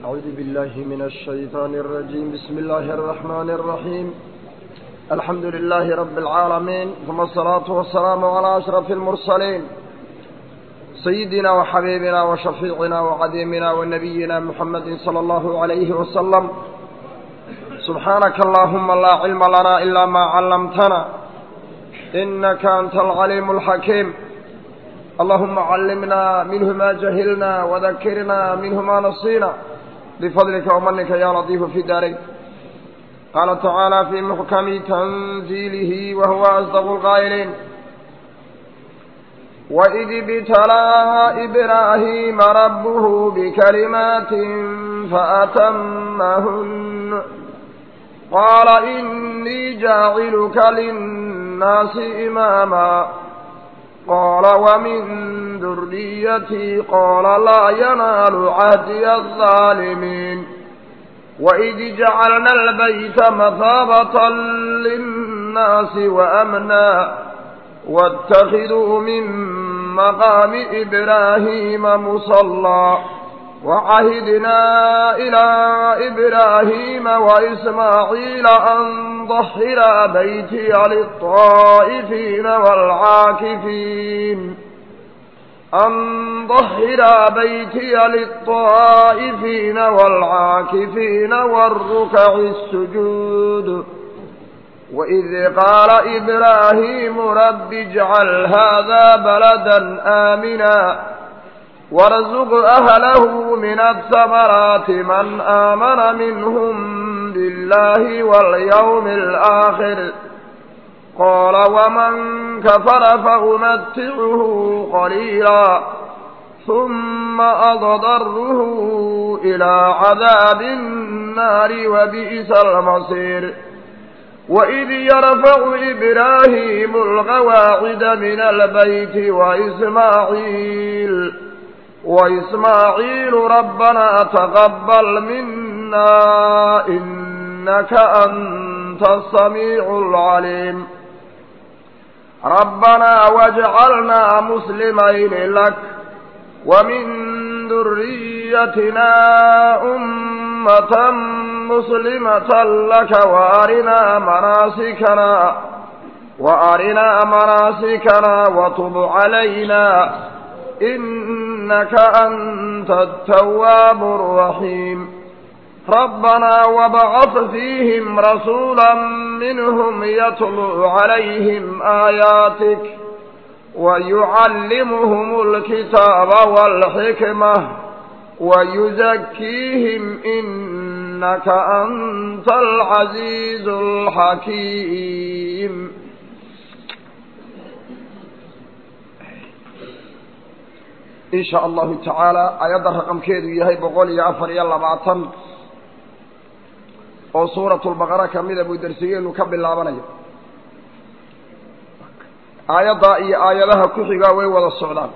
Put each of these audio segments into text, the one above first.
أعوذ بالله من الشيطان الرجيم بسم الله الرحمن الرحيم الحمد لله رب العالمين ثم الصلاة والسلام على أشرف المرسلين سيدنا وحبيبنا وشفيعنا وعديمنا ونبينا محمد صلى الله عليه وسلم سبحانك اللهم لا علم لنا إلا ما علمتنا إنك أنت العليم الحكيم اللهم علمنا منه ما جهلنا وذكرنا منه ما نصينا بفضلك ومنك يا لطيف في دارك قال تعالى في محكم تنزيله وهو أصدق القائلين وإذ ابتلى إبراهيم ربه بكلمات فأتمهن قال إني جاعلك للناس إماما قال ومن ذريتي قال لا ينال عهدي الظالمين وإذ جعلنا البيت مثابة للناس وأمنا واتخذوا من مقام إبراهيم مصلى وعهدنا إلى إبراهيم وإسماعيل أن ضحر بيتي للطائفين والعاكفين أن ضحر بيتي للطائفين والعاكفين والركع السجود وإذ قال إبراهيم رب اجعل هذا بلدا آمنا وارزق أهله من الثمرات من آمن منهم بالله واليوم الآخر قال ومن كفر فأمتعه قليلا ثم أضضره إلى عذاب النار وبئس المصير وإذ يرفع إبراهيم القواعد من البيت وإسماعيل وإسماعيل ربنا تقبل منا إنك أنت السميع العليم ربنا واجعلنا مسلمين لك ومن ذريتنا أمة مسلمة لك وأرنا مناسكنا وأرنا مناسكنا وتب علينا إنك أنت التواب الرحيم ربنا وبعث فيهم رسولا منهم يتلو عليهم آياتك ويعلمهم الكتاب والحكمة ويزكيهم إنك أنت العزيز الحكيم in sha allahu tacaala ayadda raqamkeedu yahay boqol iyo afar iyo labaatan oo suuratulbaqara kamida buu darsigeenu ka bilaabanayo aayaddaa iyo aayadaha ku xigaa way wada socdaan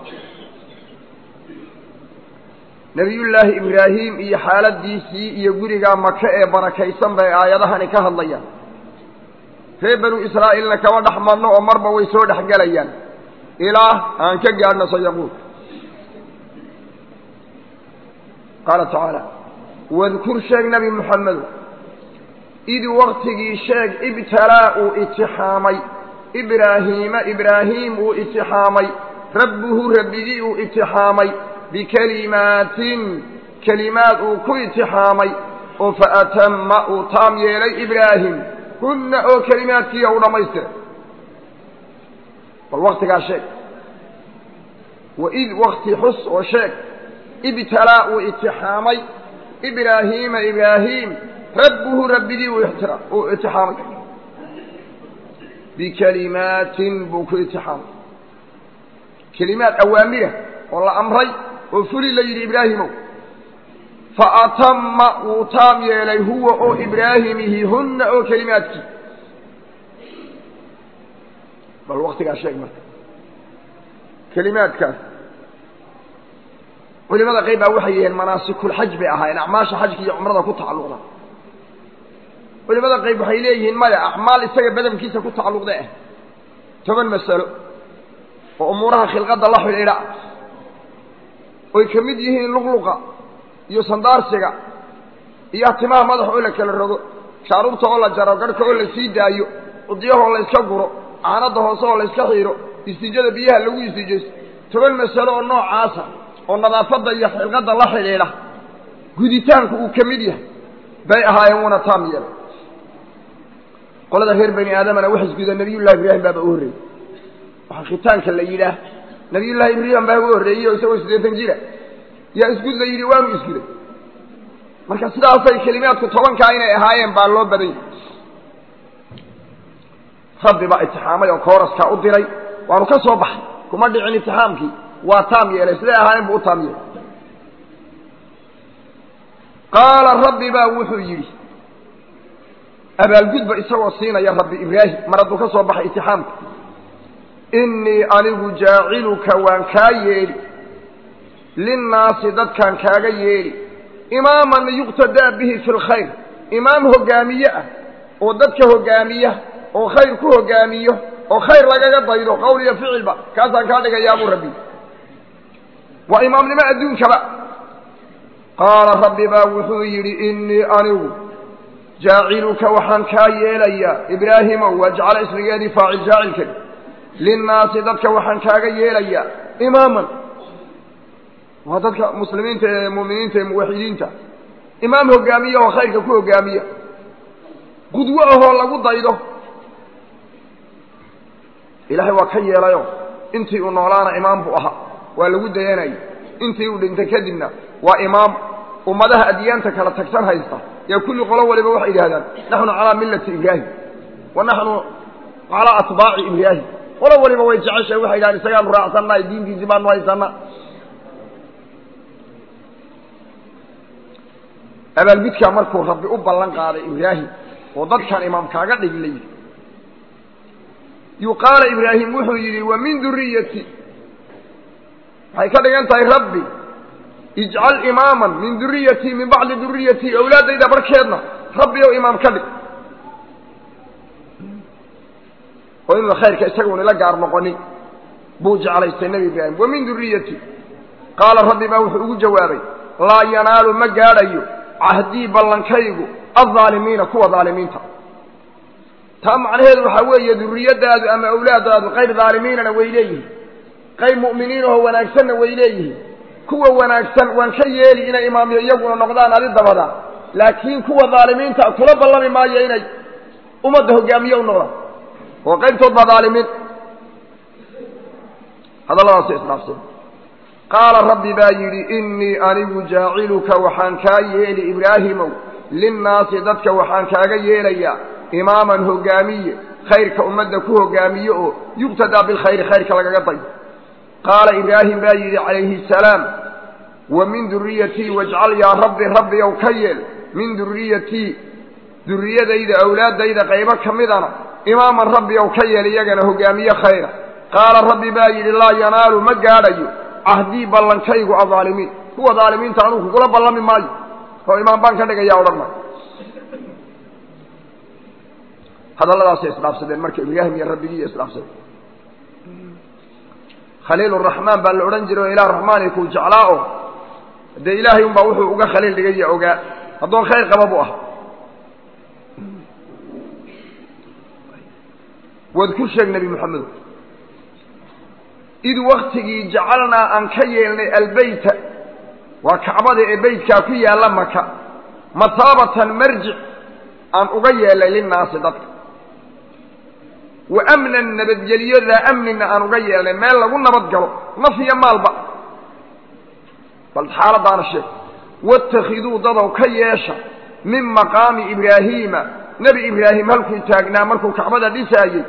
nebiyullaahi ibraahim iyo xaaladiisii iyo gurigaa maka ee barakaysan bay aayadahani ka hadlayaan reer banu israa'iilna kama dhex marno oo marba way soo dhex gelayaan ilaa aan ka gaadhno sayaquul qaala tacaala wadkur sheeg nebi moxamedu id waktigii sheeg ibtalaa uu itixaamay ibraahiima ibraahiim uu itixaamay rabbuhu rabbigii uu itixaamay bikelimaatin kelimaad uu ku itixaamay oo faatama uu taam yeelay ibraahim hunna oo kelimaadkiiya u dhammaystiray bal waktigaa sheeg waid wakti xus oo sheeg ibtalaa uu itixaamay ibraahiima ibraahim rabbuhu rabbigii uu itixaamay bikelimaatin buu ku itixaamay kelimaad awaamira oo la amray oo fuli la yidhi ibraahimow faatama wuu taam yeelay huwa oo ibraahimihi hunna oo kelimaadkii bal waktigaa sheeg marka kelimaadkaas culimada qayb baa waxay yihiin manaasikulxaj bay ahaayeen acmaasha xajka iyo cumrada ku tacalluqda culimada qayb waxay leeyihiin maya acmaal isaga badankiisa ku tacalluqda ah toban masalo oo umuuraha khilqadda la xidhiidha oy ka mid yihiin luqluqa iyo sandaarsiga iyo timaha madax oo la kala rogo shaaruurta oo la jaro garhka oo la sii daayo cudiyahoo la iska guro caanada hoose oo la iska xiiro istijada biyaha lagu istijaysto toban masalo oo noocaasa oo nadaafadda iyo xilqadda la xidhiidha guditaanku uu ka mid yahay bay ahaayeen wuuna taam yeelay qolada reer bani aadamana wax isguda nabiyullahi ibraahim baaba u horreeyey waxaa khitaanka la yidhaah nabiyullahi ibraahim baa ugu horreeyey oo isagoo siddeetan jira yaa isgud la yidhi waanu isguday marka sidaasay kelimaadku tobankaa inay ahaayeen baa loo badan yahay rabbi baa itixaamay oo kooraskaa u diray waanu ka soo baxay kuma dhicin itixaamkii waa taam yeelay siday ahaayeen buu u taam yeelay qaala rabbi baa wuxuu yidhi abaalgudba isagoo siinaya rabbi ibraahim mar hadduu ka soo baxay itixaamka innii anigu jaaciluka waan kaa yeeli linnaasi dadkaan kaaga yeeli imaaman yuqtadaa bihi fi lkhayr imaam hogaamiye ah oo dadka hogaamiya oo khayr ku hogaamiyo oo khayr lagaga daydo qowl iyo ficilba kaasaan kaa dhigayaabuu rabbi waa imaamnimo adduunkaba qaala rabbi baa wuxuu yidhi innii anigu jaaciluka waxaan kaa yeelayaa ibraahimow wajcala ismigeedii faacil jaacilkani linnaasi dadka waxaan kaaga yeelayaa imaaman waa dadka muslimiinta ee mu'miniinta ee muwaxidiinta imaam hogaamiya oo khayrka ku hogaamiya qudwo ahoo lagu daydo ilaahay waa ka yeelayo intii uu noolaana imaam buu ahaa waa lagu dayanayay intii uu dhintay kadibna waa imaam ummadaha adyaanta kala tagsan haysta yaa kulli qolo waliba waxay yidhahdaan naxnu calaa millati ibraahim wa naxnu calaa atbaaci ibraahim qolo waliba way jeceshahay waxay yidhahdaan isagaanu raacsannahay diintiisii baanu haysanaa abaalgudkaa markuu rabbi u ballan qaaday ibraahim oo dadkan imaam kaaga dhigi la yidhi yuqaala ibraahim wuxuu yidhi wa min duriyati waxay ka dhigan tahay rabbi ijcal imaaman min duriyatii min bacdi duriyatii awlaaddayda barkeedna rabbi ow imaam ka dhig oo inuuna khayrka isaguuna la gaar noqonin buu jeclaystay nebi ibraahim wa min duriyati qaala rabbi baa wuxuu ugu jawaabay laa yanaalu ma gaadhayo cahdii ballankaygu aldaalimiina kuwa daalimiinta taa macnaheedu waxaa weeye duriyadaadu ama awlaadaadu qayr daalimiinana way leeyihiin qayb mu'miniin oo wanaagsanna way leeyihiin kuwa wanaagsan waan ka yeeli inay imaamyo iyaguna noqdaan adi dabada laakiin kuwa daalimiinta kula ballami maayo inay ummadda hogaamiye u noqdaan oo qaybtood baa daalimiin hadalladaasay isdhaafseen qaala rabbi baa yidhi innii anigu jaaciluka waxaan kaa yeeli ibraahimow linnaasi dadka waxaan kaaga yeelayaa imaaman hogaamiye khayrka ummadda ku hogaamiye oo yuqtadaa bilkhayri khayrka lagaga dayo qaala ibraahim baa yidhi calayhi asalaam wa min duriyatii wajcal yaa rabbi rabbi ow ka yeel min duriyatii duriyadayda awlaaddayda qaybo ka midana imaaman rabbi ow ka yeel iyagana hogaamiye khayra qaala rabbi baa yidhi laa yanaalu ma gaadhayo cahdii ballankaygu adaalimiin kuwa daalimiinta anugu kugula ballami maayo oo imaam baan ka dhigaya odhan maayo hadalladaasay isdhaafsadeen marka ibraahim iyo rabbigii isdhaafsadeen khaliil raxmaan baa la odhan jiray oo ilaah raxmaani kuu jeclaa oo dee ilaahay unbaa wuxuu uga khaliil dhigaya ogaa haddoon khayr qaba buu ah waad ku sheeg nebi moxamedo id waktigii jacalnaa aan ka yeelnay albeyta waa kacbada ee beytkaa ku yaalla maka mataabatan marjic aan uga yeelnay linnaasi dadka wa amnan nabadgelyodaa amnina aan uga yeelnay meel lagu nabad galo naf iyo maalba bal xaaladaana sheeg waاtakhiduu dadow ka yeesha min maqaami ibraahiima nebi ibraahim halkuu taagnaa markuu kacbada dhisaayey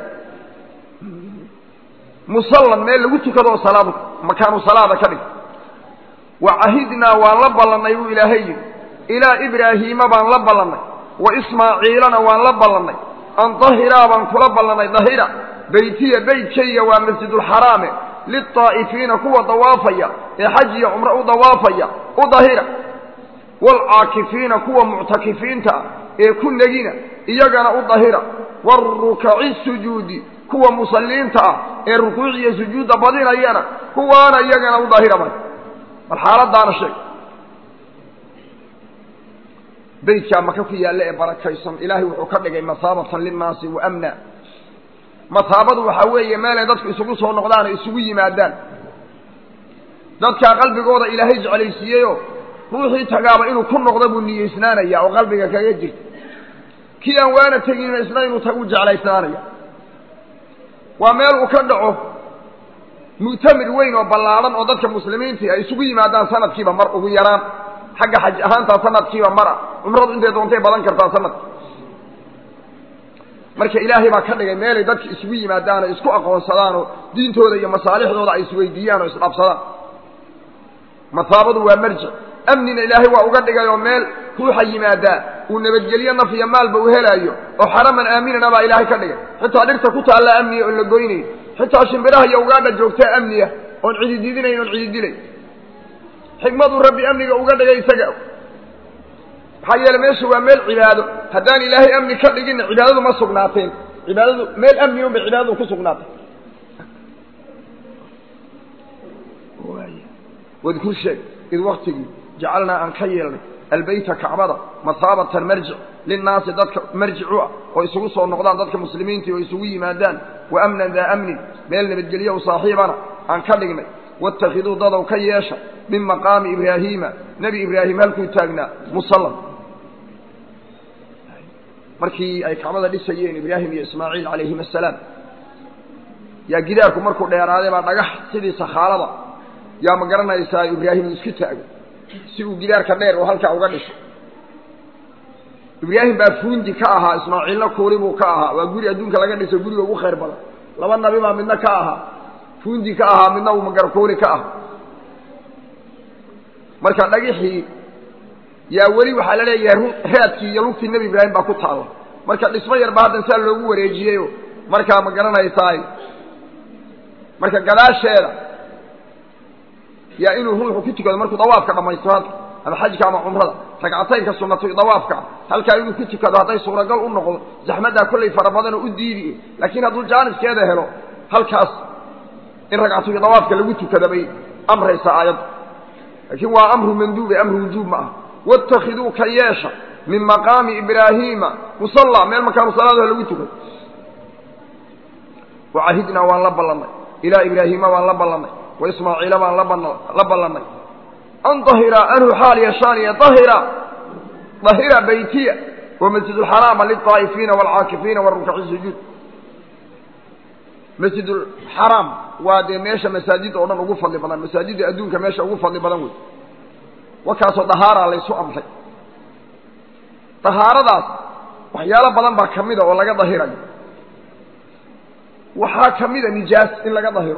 musallan meel lagu tukado oo salaad makaanu salaada ka dhig wa cahidnaa waan la ballannay buu ilaahay yidhi ilaa ibraahiima baan la ballannay wa ismaaciilana waan la ballannay an dahiraa baan kula ballannay dahira beytiya beytkayga waa masjidulxaraame lilطaa'ifiina kuwa dawaafaya ee xaj iyo cumro u dawaafaya u dahira waalcaakifiina kuwa muctakifiinta ah ee ku negina iyagana u dahira waarukaci sujuudi kuwa musalliinta ah ee rukuuc iyo sujuudda badinayana kuwaana iyagana u dahira bay bal xaaladaana sheeg beytkaa maka ku yaalla ee barakaysan ilaahay wuxuu ka dhigay mahaabatan linnaasi wa amna mahaabadu waxaa weeye meelay dadku isugu soo noqdaan oo isugu yimaadaan dadkaa qalbigooda ilaahay jeclaysiiyeyoo ruuxii tagaaba inuu ku noqdo buu niyeysnaanaya oo qalbiga kaga jirta kii aan waana teginna isna inuu tagu jeclaysnaanaya waa meel uu ka dhaco mu'tamir weyn oo ballaadhan oo dadka muslimiintii ay isugu yimaadaan sanadkiiba mar ugu yaraan xagga xaj ahaantaa sanadkiiba mara cumradu intay doontay badan kartaa sanadka marka ilaahay baa ka dhigay meelay dadka isugu yimaadaan oo isku aqoonsadaan oo diintooda iyo masaalixdooda ay isweydiiyaan oo isdhabsadaan mahaabadu waa marjic amnina ilaahay waa uga dhigay oo meel ruuxa yimaadaa uu nabadgelyo naf iyo maalba u helaayo oo xaraman aaminana baa ilaahay ka dhigay xitaa dhirta ku taalla amniya oon la goynayn xitaa shimbiraha iyo ugaadha joogtaa amniya oon cidididinayn oon cididilayn xikmaduu rabbi amniga uga dhigay isaga maxaa yeele meesha waa meel cibaado haddaan ilaahay amni ka dhiginna cibaadadu ma sugnaateen cibaadadu meel amni un bay cibaadadu ku sugnaatay wadkur sheeg id waktigii jacalnaa aan ka yeelnay albeyta kacbada mahaabatan marjic linnaasi dadka marjic u ah oo isugu soo noqdaan dadka muslimiintii oo isugu yimaadaan wa amnan daa amnin meel nabadgelyo u saaxiibana aan ka dhignay waاtakhiduu dadow ka yeesha min maqaami ibraahiima nebi ibraahim halkuu taagnaa musallam markii ay kacbada dhisayeen ibraahim iyo ismaaciil calayhim asalaam yaa gidaarku markuu dheeraaday baa dhagax sidii sakhaalada yaa ma garanaysaa ibraahim uu isku taago si uu gidaarka dheer oo halkaa uga dhisho ibraahim baa fuundi ka ahaa ismaaciilna kuuli buu ka ahaa waa guri adduunka laga dhiso guriga ugu khayr badan laba nabi baa midna ka ahaa fuundi ka ahaa midna uu magarkuuli ka aha marka dhagixii yaa weli waxaa la leeyahay raadkii iyo lugtii nebi ibraahim baa ku taalla marka dhismo yarba haddan saa loogu wareejiyeyo markaa ma garanaysaay marka gadaasheeda yaa inuu ruuxu ku tukado markuu dawaafka dhammaysto halka ama xajka ama cumrada ragcataynka sunatu dawaafka halkaa inuu ku tukado hadday suuragal u noqdo zaxmaddaa kollay fara badanoo u diidi laakiin hadduu jaaniskeeda helo halkaas in ragcatuyo dawaafka lagu tukada bay amraysaa aayaddu laakiin waa amru manduube amru wujuub ma ah waاtakiduu ka yeesha min maqaami ibraahiima musalla meel makaanu salaadaha lagu tukado wacahidnaa waan la ballannay ilaa ibraahiima waan la ballannay waismaaciila baan la ballannay an dahira anhu xaal yashaaniya dahira dahira beytiya wamasjid اlxaraama liلطaa'ifiina wاlcaakifiina warukaci sujuud masjid xaraam waa dee meesha masaajidda oo dhan ugu fadli badan masaajidda adduunka meesha ugu fadli badan wey wakaasoo dahaaraa laysu amray dahaaradaas waxyaalo badan baa ka mida oo laga dahirayo waxaa ka mida nijaas in laga dahiro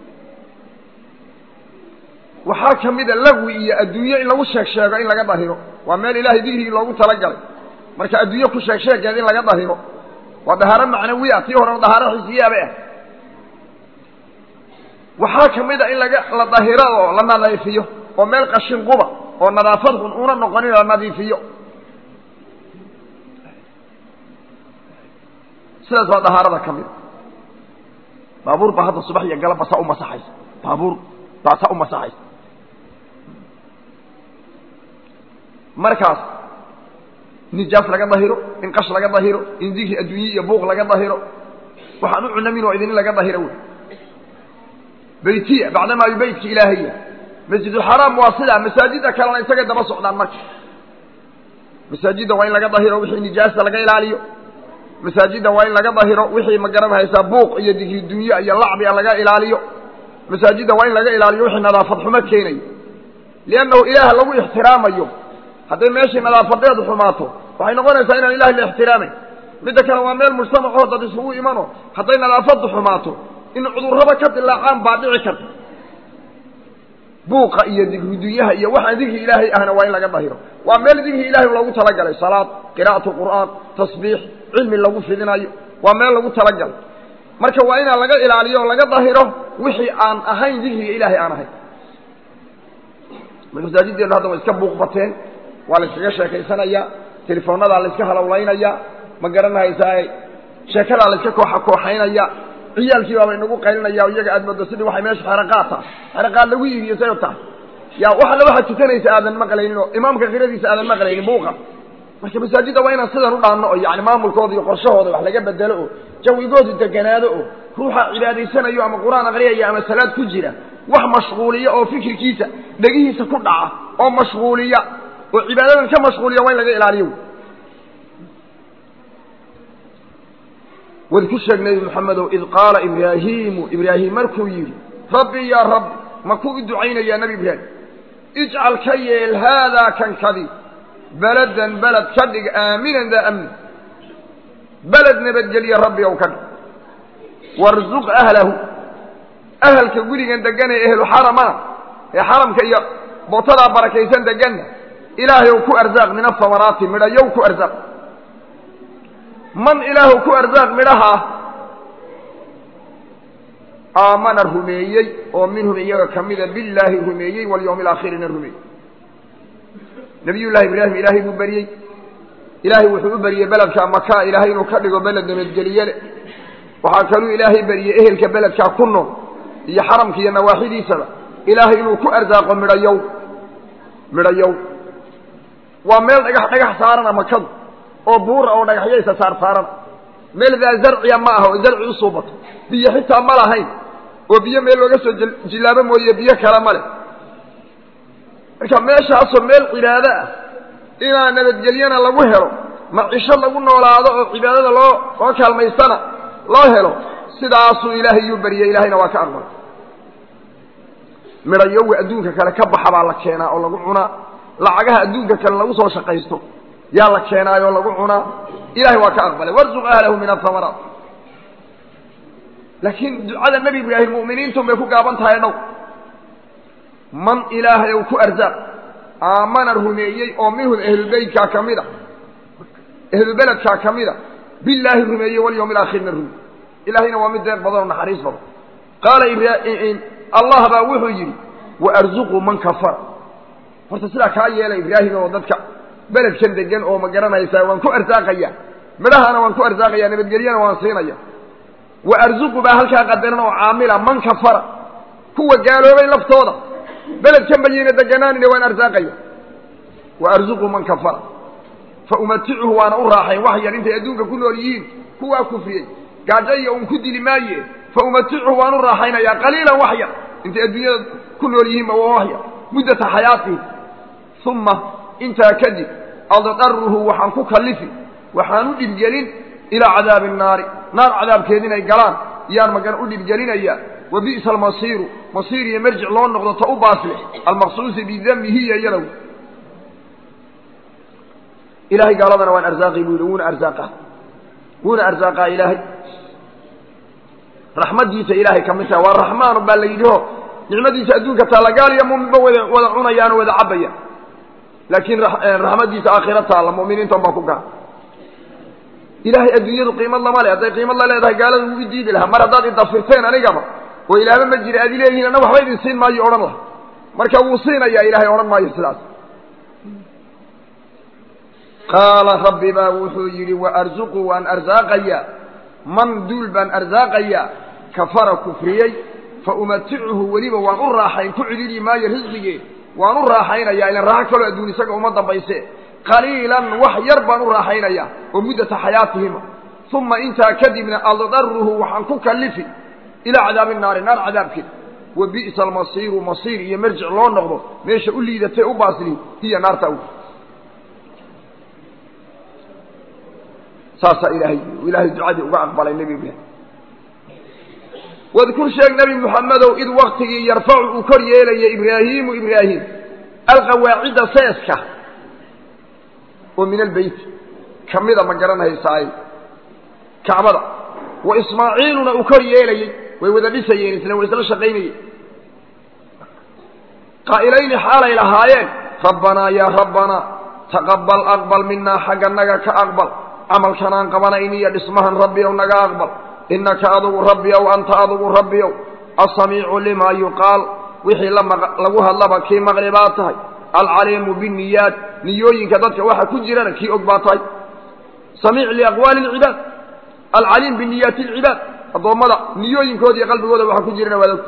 waxaa ka mida lagwi iyo adduunyo in lagu sheeg sheego in laga dahiro waa meel ilaahay digrigii loogu talagalay marka adduunyo ku sheeg sheegeed in laga dahiro waa dahaaro macnawi ah tii horena dahaaro xisiyaabay ah waxaa ka mid a in laga la dahiro oo la nadiifiyo oo meel qashin quba oo nadaafad xun una noqonin la nadiifiyo sidaas baa dahaarada ka mid baabuur baa hadda subax iyo galabba saa u masaxaysa baabuur baa saa u masaxaysa markaas nijaas laga dahiro in qash laga dahiro in dikri adduunye iyo buuq laga dahiro waxaan u cunamin oo idin laga dahiro wey beytiya bacdamaa yu beytka ilaahaya masjidulxaraam waa sidaa masaajidda kalena isagay daba socdaan marka masaajidda waa in laga dahiro wixii nijaasta laga ilaaliyo masaajidda waa in laga dahiro wixii ma garanhaysaa buuq iyo digri dunye iyo lacbiga laga ilaaliyo masaajidda waa in laga ilaaliyo wixii nadaafad xumo keenayo liannahu ilaah lagu ixtiraamayo hadday meeshii nadaafadeedu xumaato waxay noqonaysaa inaan ilahay la ixtiraamayn midda kale waa meel mujtamacoo dad isugu imano hadday nadaafaddu xumaato in cudurraba ka dilaacaan baa dhici karta buuqa iyo digri dunyaha iyo waxaan digri ilaahay ahna waa in laga dahiro waa meel digri ilahay loogu talagalay salaad qiraa'atu qur'aan tasbiix cilmi lagu fidinayo waa meel lagu talagalay marka waa inaan laga ilaaliyo o laga dahiro wixii aan ahayn digriga ilaahay aan ahayn marka masaajiddeenu hadda way iska buuq bateen waa la iskaga sheekaysanayaa telefoonnadaa la iska halowlaynaya ma garanahaysaa sheekadaa la iska kooxa kooxaynaya ciyaalkii baaba inagu qaylinaya iyaga aad moodo sidii waxay meesha xeraqaad tahay xeraqaad lagu iibiyo sayo tahay yaa wax alla waxaad tukanaysa aadan maqlaynin oo imaamka qiradiisa aadan maqlaynin buuqa marka masaajidda waa inaan sidan u dhaanno oo yani maamulkooda iyo qorshahooda wax laga bedelo oo jawigoodu deganaado oo ruuxa cibaadaysanayo ama qur-aan aqriyaya ama salaad ku jira wax mashquuliya oo fikirkiisa dhegihiisa ku dhaca oo mashquuliya oo cibaadadan ka mashquuliya waa in laga ilaaliyo wad ku sheeg nebi moxamedow id qaala ibraahiimu ibraahim markuu yidhi rabbi yaa rabbi ma ku u ducaynayaa nebi ibraahim ijcal ka yeel haadaa kankadi beladan beled ka dhig aaminan daa amni beled nabadgelya rabbi ow ka dhig warzuq ahlahu ahalka gurigan degan ee ehlu xaramana ee xaramka iyo bootadaa barakaysan deganna ilaahay ow ku arsaaq min asamaraati midhayow ku arsaaq man ilaahu ku arsaaq midhaha aamana rumeeyey oo minhum iyaga ka mida billaahi rumeeyey walyawmi alaakhirina rumeeyey nabiyullahi ibraahim ilaahay buu beriyey ilaahay wuxuu u beriyey beledka maka ilaahay inuu ka dhigo beled nabadgeliye le waxaa kaluu ilaahay beriyey ehelka beledkaa ku nool iyo xaramka iyo nawaaxidiisaba ilaahay inuu ku arsaaqo midhayow midhayow waa meel dhagax dhagax saarana makadu oo buura oo dhagaxyaysa saar saarana meel daa zarciya ma aha oo zarci u suubato biyo xitaa ma lahayn oo biyo meel looga soo jillaabo mooye biyo kale ma leh marka meeshaasoo meel cibaado ah inaa nabadgelyana lagu helo macisho lagu noolaado oo cibaadada loo loo kaalmaystana loo helo sidaasuu ilaahay yuu bariyey ilaahayna waa ka aqbalay midhayowa adduunka kale ka baxa baa la keenaa oo lagu cunaa lacagaha adduunka kale lagu soo shaqaysto yaa la keenaayoo lagu cunaa ilahay waa ka aqbalay warzuq ahlahu min ahamaraat laakiin ducada nebi ibraahim mu'miniintun bay ku gaaban tahay dhow man ilaahay ou ku arsaaq aamana rumeeyey oo minhum ahlubeytkaa ka mid a ahlubeledkaa ka mid a billaahi rumeeyey walyawmi alaakhirna rumeey ilaahayna waa mid deeq badan oo naxariis badan qaala allah baa wuxuu yidhi waarzuquu man kafara horta sidaa kaa yeela ibraahim oo dadka beledkan degan oo ma garanaysaa waan ku arsaaqaya midhahana waan ku arsaaqaya nabadgelyana waan siinaya waarzuqu baa halkaa qadaran oo caamila man kafara kuwa gaaloobay laftooda beledkan bayayna deganaanina waan arsaaqaya waarzuqu man kafara fa umaticuhu waana u raaxayn wax yar intay adduunka ku nool yihiin kuwaa kufriyey gaajo iyo un ku dili maaye fa umaticuhu waan u raaxaynayaa qaliilan wax yar intay adduunyada ku nool yihiinba waa wax yar muddata xayaatihi uma intaa kadib addaruhu waxaan ku kallifi waxaan u dhibgelin ilaa cadaabi nnaari naar cadaabkeed inay galaan yaan magan u dhibgelinayaa wa bi'sa almasiiru masiir iyo marjic loo noqdo ta u baaslix almaqsuusi bidamihi iyo iyadow ilahay gaaladana waan arsaaqi buu yidhi wuuna arsaaqa wuuna arsaaqaa ilaahay raxmaddiisa ilaahay ka mid tahay waa raxmaanu baa la yidhi o nicmadiisa adduunka taalla gaal iyo muminba wada wada cunayaan o wada cabaya laakiin raxmaddiisa aakhira taalla mu'miniintan baa ku gaar ilaahay adduunyadu qiimad lama le hadday qiimad la leedahay gaalada wuu idiidi lahaa mar haddaad idafirteen anigaba oo ilaaba ma jira aad ileeyihiin anna waxba idin siin maayo odhan laha marka wuu siinayaa ilaahay odhan maayo sidaas qaala rabbi baa wuxuu yidhi waarzuqu waan arsaaqayaa man duul baan arsaaqayaa kafara kufriyey fa umaticuhu weliba waan u raaxayn ku cidhiidhi maayo risqigee waan u raaxaynayaa ilan raaxo kaloo adduun isaga uma dambayse qaliilan wax yar baan u raaxaynayaa oo muddata xayaatihima uma intaa kadibna addaruhu waxaan ku kallifi ilaa cadaabi naari naar cadaabkeed wa bi'sa almasiiru masiir iyo marjic loo noqdo meesha u liidatay u baasli hiya naarta aw saasaa ilaahay ilaahay ducadii uga aqbalay nebi ibraahim wadkur sheeg nebi moxamedow id waktigii yarfacu uu kor yeelayay ibraahiimu ibraahim alqawaacidda seeska oo min albeyt ka mida ma garanhaysaay kacbada wa ismaaciiluna uu kor yeelayey way wada dhisayeen isla way isla shaqaynayeen qaa'ilayni xaalay lahaayeen rabbanaa yaa rabbanaa taqabal aqbal minaa xagganaga ka aqbal camalkanaan qabanayniyo dhismahan rabbi ow naga aqbal innaka adugu rabbi ow anta adugu rabbi ow asamiicu limaa yuqaal wixii lagu hadlaba kii maqli baa tahay alcaliimu binniyaat niyooyinka dadka waxa ku jirana kii og baa tahay samiic liaqwaali lcibaad alcaliim biniyaati alcibaad addoommada niyooyinkooda iyo qalbigooda waxa ku jirana waad og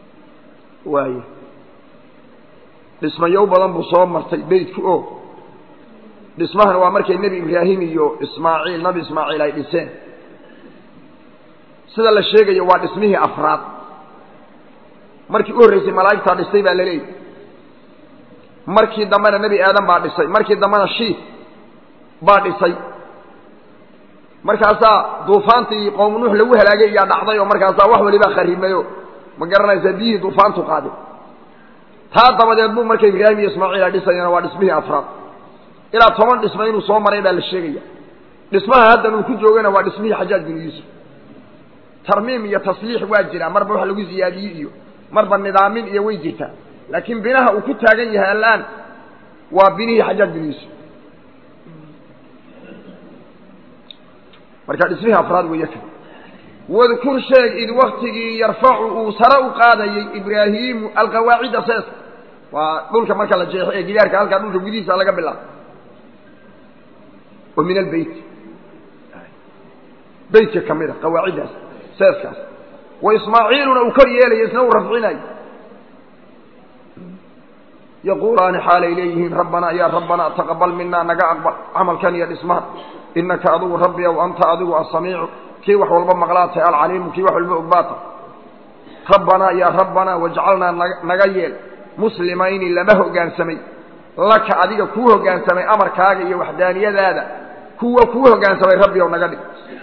waay dhismayow badan buu soo martay beydku o dhismahan waa markay nebi ibraahim iyo ismaaciil nabi ismaaciil ay dhiseen sida la sheegayo waa dhismihii afraad markii u horreysay malaa'igtaa dhistay baa laleeyahy markii dambena nebi aadan baa dhisay markii dambena shiif baa dhisay markaasaa duufaantii qowm nuux lagu halaagay iyaa dhacday oo markaasaa wax walibaa kharimayo ma garanaysaa biyihii duufaantu qaaday taa dabadeed buu marka ibraahim iyo ismaaciil ay dhisayana waa dhismihii afraad ilaa toban dhisma inuu soo maray baa la sheegaya dhismaha haddan uu ku joogana waa dhismihii xajaaj binu yuusuf tarmiim iyo tasliix waa jiraa marba wax lagu ziyaadiyey iyo marba nidaamin iyo way jirtaa laakiin binaha uu ku taagan yahay al'aan waa binihii xajaaj binu yuusuf marka dhismihii afraad weeye kan wadkur sheeg id waktigii yarfacu uu sare u qaadayey ibraahiimu alqawaacida seeska waa dhulka marka la jeexo ee gidaarka halkaa dhulka gudihiisa laga bilaabo oo min albeyt beytka ka mid a qawaaciddaas seeskaas wa ismaaciiluna uu kor yeelayo isna uu rafcinayo yaquulaani xaalay leeyihiin rabbanaa yaa rabbanaa taqabal minaa naga aqbal camalkan iyo dhismahan inaka adigu rabbi ow anta adigu asamiicu kii wax walba maqlaa tahay alcaliimu kii wax walba ogbaata rabbanaa yaa rabbanaa wajcalnaa naga yeel muslimayni lama hoggaansamay laka adiga kuu hoggaansamay amarkaaga iyo waxdaaniyadaada kuwa kuu hoggaansamay rabbi ow naga dhig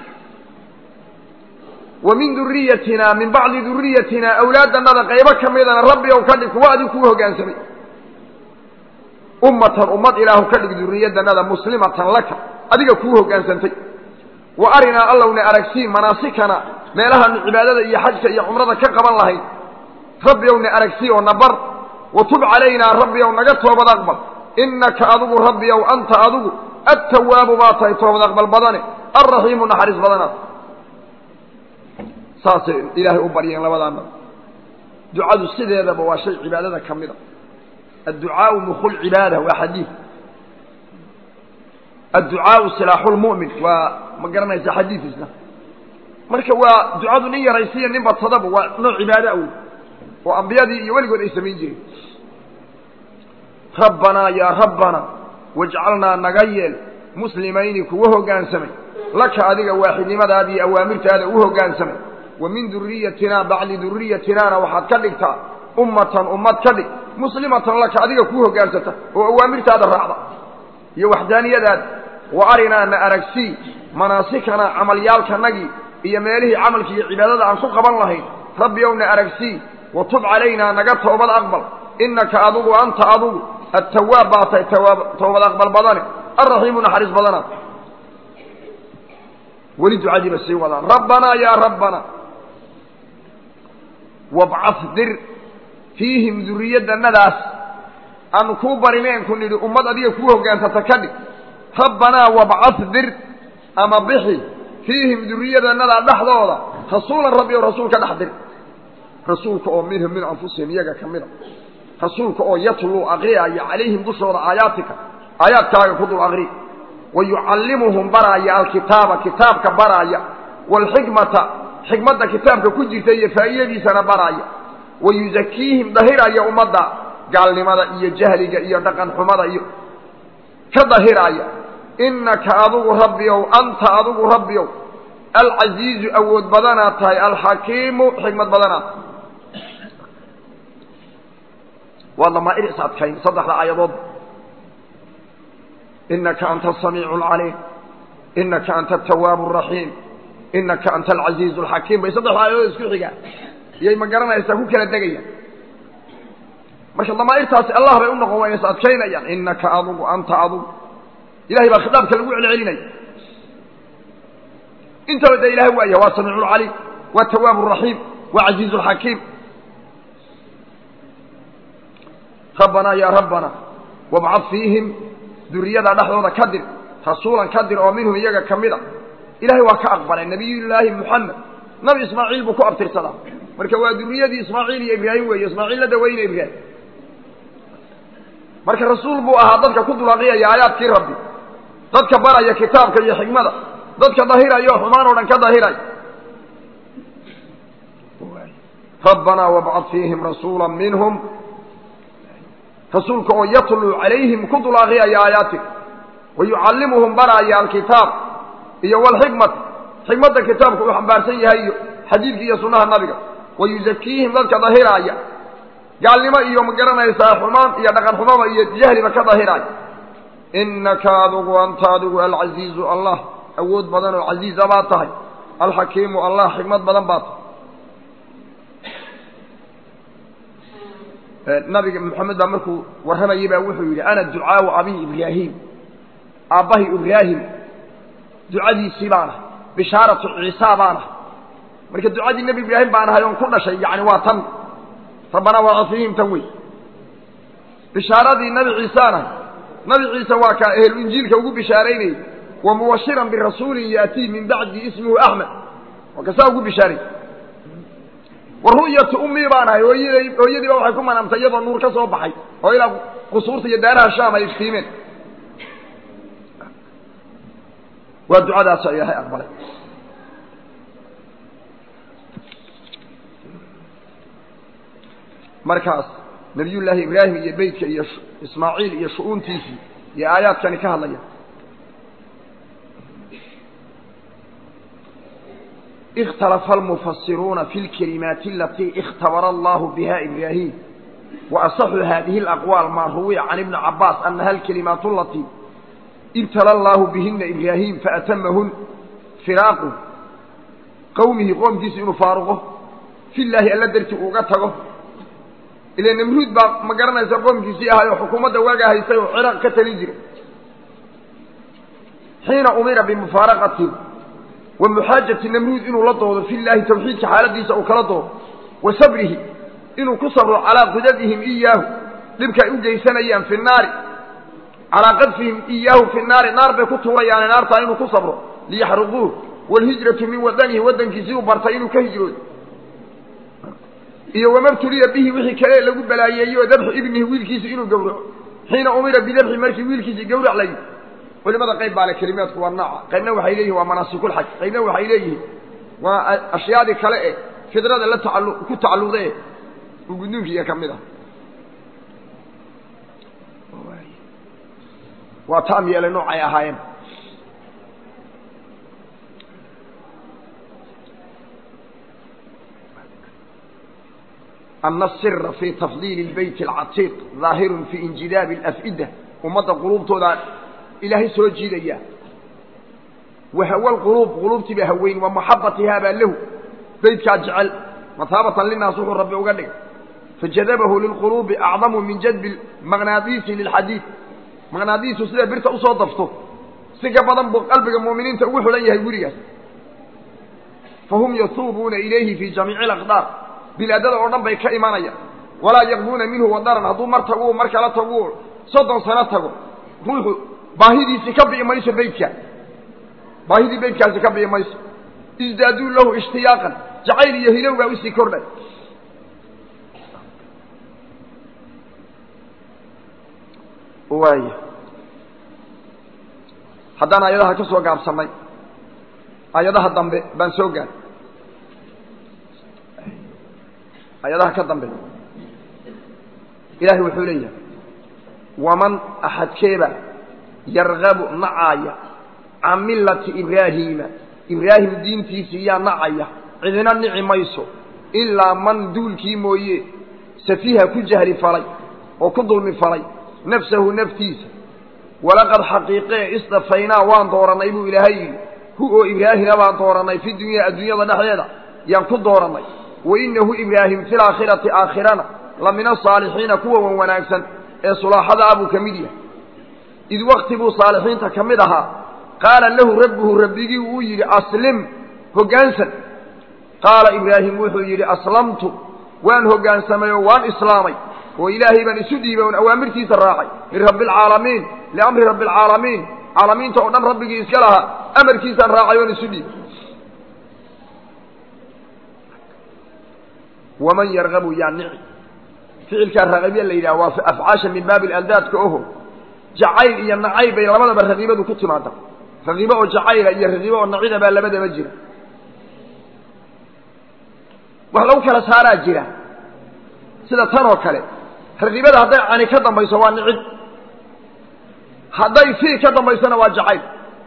wa min duriyatina min bacdi duriyatina awlaadannada qaybo ka midana rabbi ow ka dhig kuwa adigu kuu hoggaansamay ummatan ummad ilaahu ka dhig duriyadannada muslimatan laka adiga kuu hoggaansantay wa arinaa allowna aragsii manaasikana meelahaanu cibaadada iyo xajka iyo cumrada ka qaban lahayn rabbi owna aragsii oo na bar wa tub calaynaa rabbi ow naga toobad aqbal innaka adigu rabbi ow anta adigu attawaabu baa tahay toobad aqbal badane alraxiimu naxariis badanaad saasay ilaahay u baryeen labadaana ducadu sideedaba waa shay cibaadada ka mid a adducaau mukhu lcibaada waa xadiid adducaau silaaxu lmu'min waa ma garanaysa xadiidisna marka waa ducadu nin yaraysiiya nin badsadaba waa nooc cibaado awoy oo ambiyadii iyo weligood ay samayn jireen rabbanaa yaa rabbanaa wajcalnaa naga yeel muslimayni kuwa hoggaansamay laka adiga waaxidnimadaada iyo awaamirtaada u hoggaansamay wa min duriyatinaa bacdi duriyatinaana waxaad ka dhigtaa ummatan ummad ka dhig muslimatan laka adiga kuu hoggaansata oo awaamirtaada raacda iyo waxdaaniyadaada wa arinaa na aragsii manaasikana camalyaalkanagii iyo meelihii camalka iyo cibaadada aan ku qaban lahayn rabbi ow na aragsii wa tub calaynaa naga toobad aqbal innaka adigu anta adigu attawaab baa tahay toobad aqbal badane alraxiimu naxariis badanaad weli ducadiiba sii wadaan rabbanaa yaa rabbanaa wabcad dir fiihim duriyadannadaas aanu kuu barineen ku nidhi ummad adiga kuu hoggaansata ka dhig rabbanaa wabcad dir ama bixi fiihim duriyadanadaa dhexdooda rasuulan rabbi oo rasuulka dhex dir rasuulka oo minhum min anfusihim iyaga ka mida rasuulka oo yatluu aqriyaya calayhim dushooda aayaatika aayaadkaaga ku dul aqri wa yucallimuhum baraaya alkitaaba kitaabka baraaya waalxikmata xikmadda kitaabka ku jirta iyo faa'iidadiisana baraaya wa yuzakiihim dahiraya ummadda gaalnimada iyo jahliga iyo dhaqan xumada iyo ka dahiraaya innaka adigu rabbiyow anta adigu rabbiyow alcasiizu awood badanaad tahay alxakiimu xikmad badanaad waa damaa'ir is adkayn saddexda aayadood inaka anta asamiicu alcaliim inaka anta atawaabu araxiim inaka anta alcasiizu alxakiim bay saddexda aayadood isku xigaan iyay ma garanaysaa ku kala degayaan marka damaa'irtaasi allah bay u noqon waa is adkaynayaan inaka adugu anta adugu ilahay baa khitaabka lagu celcelinaya intaba dee ilahay waaya waa samiicu lcaliim waa tawaabu raxiim waa casiizu lxakiim rabbanaa yaa rabbana wabcad fiihim duriyada dhexdooda ka dir rasuulan ka dir oo minhum iyaga ka mid a ilahay waa ka aqbalay nabiyullaahi muxamed nabi ismaaciil buu ku abtirsadaa marka waa duriyadii ismaaciil iyo ibraahim weeye ismaaciil la daweyna ibraahim marka rasuul buu ahaa dadka ku dulaqiyaya aayaadkii rabbi dadka baraya kitaabka iyo xikmada dadka dahiraya oo xumaan oo dhan ka dahiraya rabbanaa wabcad fiihim rasuula minhum rasuulka oo yatluu calayhim ku dul aqriyaya aayaatika wayucallimuhum baraaya alkitaab iyo walxikmata xikmadda kitaabka uu xambaarsan yahay iyo xadiidka iyo sunnaha nabiga wayuzakiihim dadka dahiraaya gaalnimo iyo ma garanaysaa xumaan iyo dhaqan xumaba iyo jahliba ka dahiraaya innaka adugu anta adigu alcasiizu allah awood badan oo casiiza baad tahay alxakiimu allah xikmad badan baad tahay nabiga maxamed baa markuu warramayay baa wuxuu yidhi ana ducaau abi ibraahim aabbahay ibraahim ducadiisii baan ahay bishaaratu ciisa baan ahay marka ducadii nebi ibraahim baan ahay oon ku dhashay yani waa tan rabbanaa waa fihim tan wey bishaaradii nabi ciisaan ahay nabi ciise waa kaa ehlu injiilka ugu bishaaraynayay wa mubashiran birasuulin yaatii min bacdi ismuhu axmed waa kasaa ugu bishaaray wa ru'yatu ummii baan ahay hooyaday hooyadiiba waxay ku manaamtay iyadoo nuur ka soo baxay oo ilaa qusuurta iyo daaraha shaam ay iftiimeen waa ducadaas ilaahay aqbalay markaas nabiyullaahi ibraahim iyo beytka iyo ismaaciil iyo shu-uuntiisii iyo aayaadkani ka hadlaya ikhtalafa almufasiruuna fi lkalimaati alatii ikhtabara allahu biha ibraahim wa asaxu hadihi alaqwaal maa ruwiya can ibni cabaas anaha alkalimaat alatii ibtala allahu bihina ibraahim faatamahun firaaqu qowmihi qoomkiisa inuu faaruqo fi llaahi alla dartii uga tago ile namruud baa ma garanaysa qoomkiisii ahay oo xukuumadda waagaa haystay oo ciraaq ka talin jiray xiina umira bimufaaraqati wa muxaajati namruud inuu la doodo fi llaahi tawxiidka xaaladiisa uu kala doodo wa sabrihi inuu ku sabro calaa qudadihim iyaahu dhibka ay u geysanayaan fi naari calaa qadfihim iyaahu fi naari naar bay ku tuurayaane naartaa inuu ku sabro liyaxruquuh waalhijratu min wadanihi waddankiisii uu bartay inuu ka hijroodo iyo wamabtuliya bihi wixii kale lagu balaayeeyey oo dabxu ibnihi wiilkiisi inuu gowraco xiina umira bidabxi markii wiilkiisii gowrac layi culimada qayb baa le kelimaadku waa nooca qaybna waxay leeyihin waa manaasikulxaj qaybna waxay leeyihiin waa ashyaadii kale e fidrada la taalu ku tacalluqda e gudnuunkiiya ka mid ah waa taam yeelay noocay ahaayeen ana asira fi tafdiili lbeyti alcatiiq daahirun fi injidaabi alaf'ida ummadda quluubtooda ilaahay soo jiidaya wa hawa lquluub quluubtii baa haweyn wa maxabatihaa baa lahu beytkaa jecel mataabatan linaas wuxuu rabbi uga dhigay fajadabahu lilquluubi acdamu min jadbi maqnaadiisi lilxadiid maqnaadiisu sida birta usoo dafto si ka badan buu qalbiga mu'miniinta ugu xulan yahay gurigaas fahum yatuubuuna ilayhi fii jamiici alaqdaar bilaadada oo dhan bay ka imanayaan walaa yaqbuuna minhu wadaran hadduu mar tagu mar kala tagu soddon sano tago ruuxu baahidiisii ka bi'i mayso beytka baahidii beytkaasi ka bi'i mayso isdaaduu lahu ishtiyaaqan jacayl iyo hilow baa usii kordhay waaya haddaan aayadaha ka soo gaabsannay aayadaha dambe baan soo gaar aayadaha ka dambe ilaahay wuxuu leeyahay waman axadkeeba yargabu nacaaya can millati ibraahiima ibraahim diintiisii yaa nacaya cidina nici mayso ilaa man duulkii mooye safiiha ku jahli falay oo ku dulmi falay nafsahu naftiisa walaqad xaqiiqee istafaynaa waan doorannay buu ilaahay yidhi hu oo ibraahima baan doorannay fi dunyaa adduunyada dhexdeeda yaan ku doorannay wa innahu ibraahim fi laakhirati aakhirana la min asaalixiina kuwa wan wanaagsan ee sulaaxada ah buu ka mid yahay id wakti buu saalixiinta ka mid ahaa qaala lahu rabbuhu rabbigii uu yidhi aslim hoggaansan qaala ibraahim wuxuu yidhi aslamtu waan hoggaansamay oo waan islaamay oo ilaahay baan isu dhiibay oon awaamirtiisa raacay lirabbi alcaalamiin liamri rabbi alcaalamiin caalamiinta oo dhan rabbigii iska lahaa amarkiisaan raacay oon isu dhiibay waman yargabu yaa nici ficilkaa raqiibya la yidhaha waa afcaasha min baabi aldaadka oho jacayl iyo nacayb bay labadaba raqiibadu ku timaada raqiibo oo jacayla iyo raqiibo oo nacida baa labadaba jira wax lagu kala saaraa jira sida tan oo kale raqiibada hadday cani ka dambayso waa nicid hadday fii ka dambaysana waa jacayl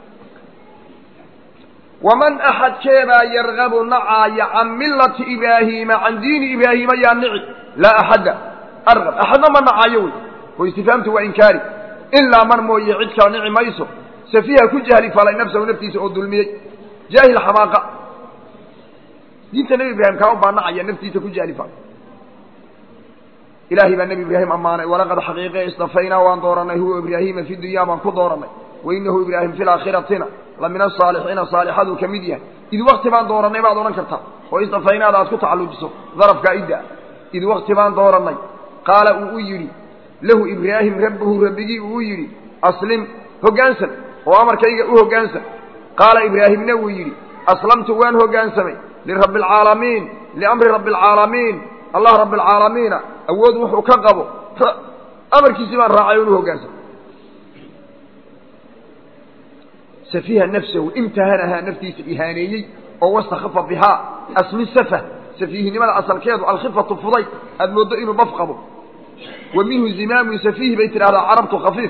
waman axadkeebaa yargabu nacaaya can millati ibraahiima can diini ibraahiima yaa nici laa axadda argab axadna ma nacaayo wey oo istifaamtu waa inkaari ilaa man mooye cid kala nici mayso safiiha ku jahli falay nafsahu naftiisa oo dulmiyey jaahil xamaaqa diinta nebi ibraahim kaa u baa nacaya naftiisa ku jahli falay ilaahay baa nebi ibraahim ammaanay walaqad xaqiiqe istafaynaa waan dooranay huwa ibraahiima fi dunyaa baan ku dooranay wainahu ibraahim fi laakhiratina la min asaalixiina saalixaduu ka mid yahay id wakti baan dooranay baad odhan kartaa oo istafaynaada aad ku tacallujiso darafkaa idda id wakti baan dooranay qaala uu u yidhi lahu ibraahim rabbuhu rabbigii uu u yidhi aslim hoggaansan oo amarkayga u hoggaansan qaala ibraahimna wuu yidhi aslamtu waan hoggaansamay lirabbi alcaalamiin liamri rabbi alcaalamiin allah rabbi alcaalamiina awood wuxuu ka qabo amarkiisii baan raacay oonu hoggaansamay safiha nafsahu imtahanahaa naftiisa ihaaneeyey oo wastakhafa bihaa aslu safah safiihinimada asalkeedu alkhifatu fuday aada mooddo inuu baf qabo wa minhu zimaamun safiih bay tidhahdaa carabtu khafiif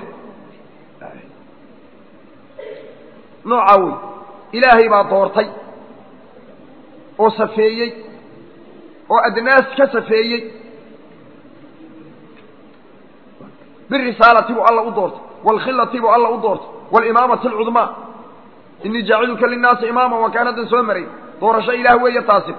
noocaa wey ilaahay baa doortay oo safeeyey oo adnaas ka safeeyey birisaalati buu alla u doortay waalkhilati buu alla u doortay walimaamati alcudmaa inii jaaciluka linnaasi imaama waa kaan haddan soo maray doorasho ilaah weeye taasi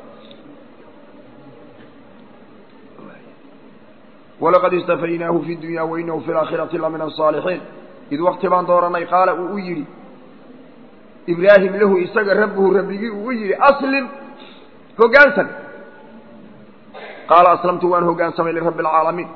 walaqad istafaynaahu fi dunya wainahu fi laakhirati la min asaalixiin id wakti baan dooranay qaala uu u yidhi ibraahim lahu isaga rabbuhu rabbigii uu u yidhi aslim hoggaansan qaala aslamtu waan hoggaansamay lirabbi alcaalamiin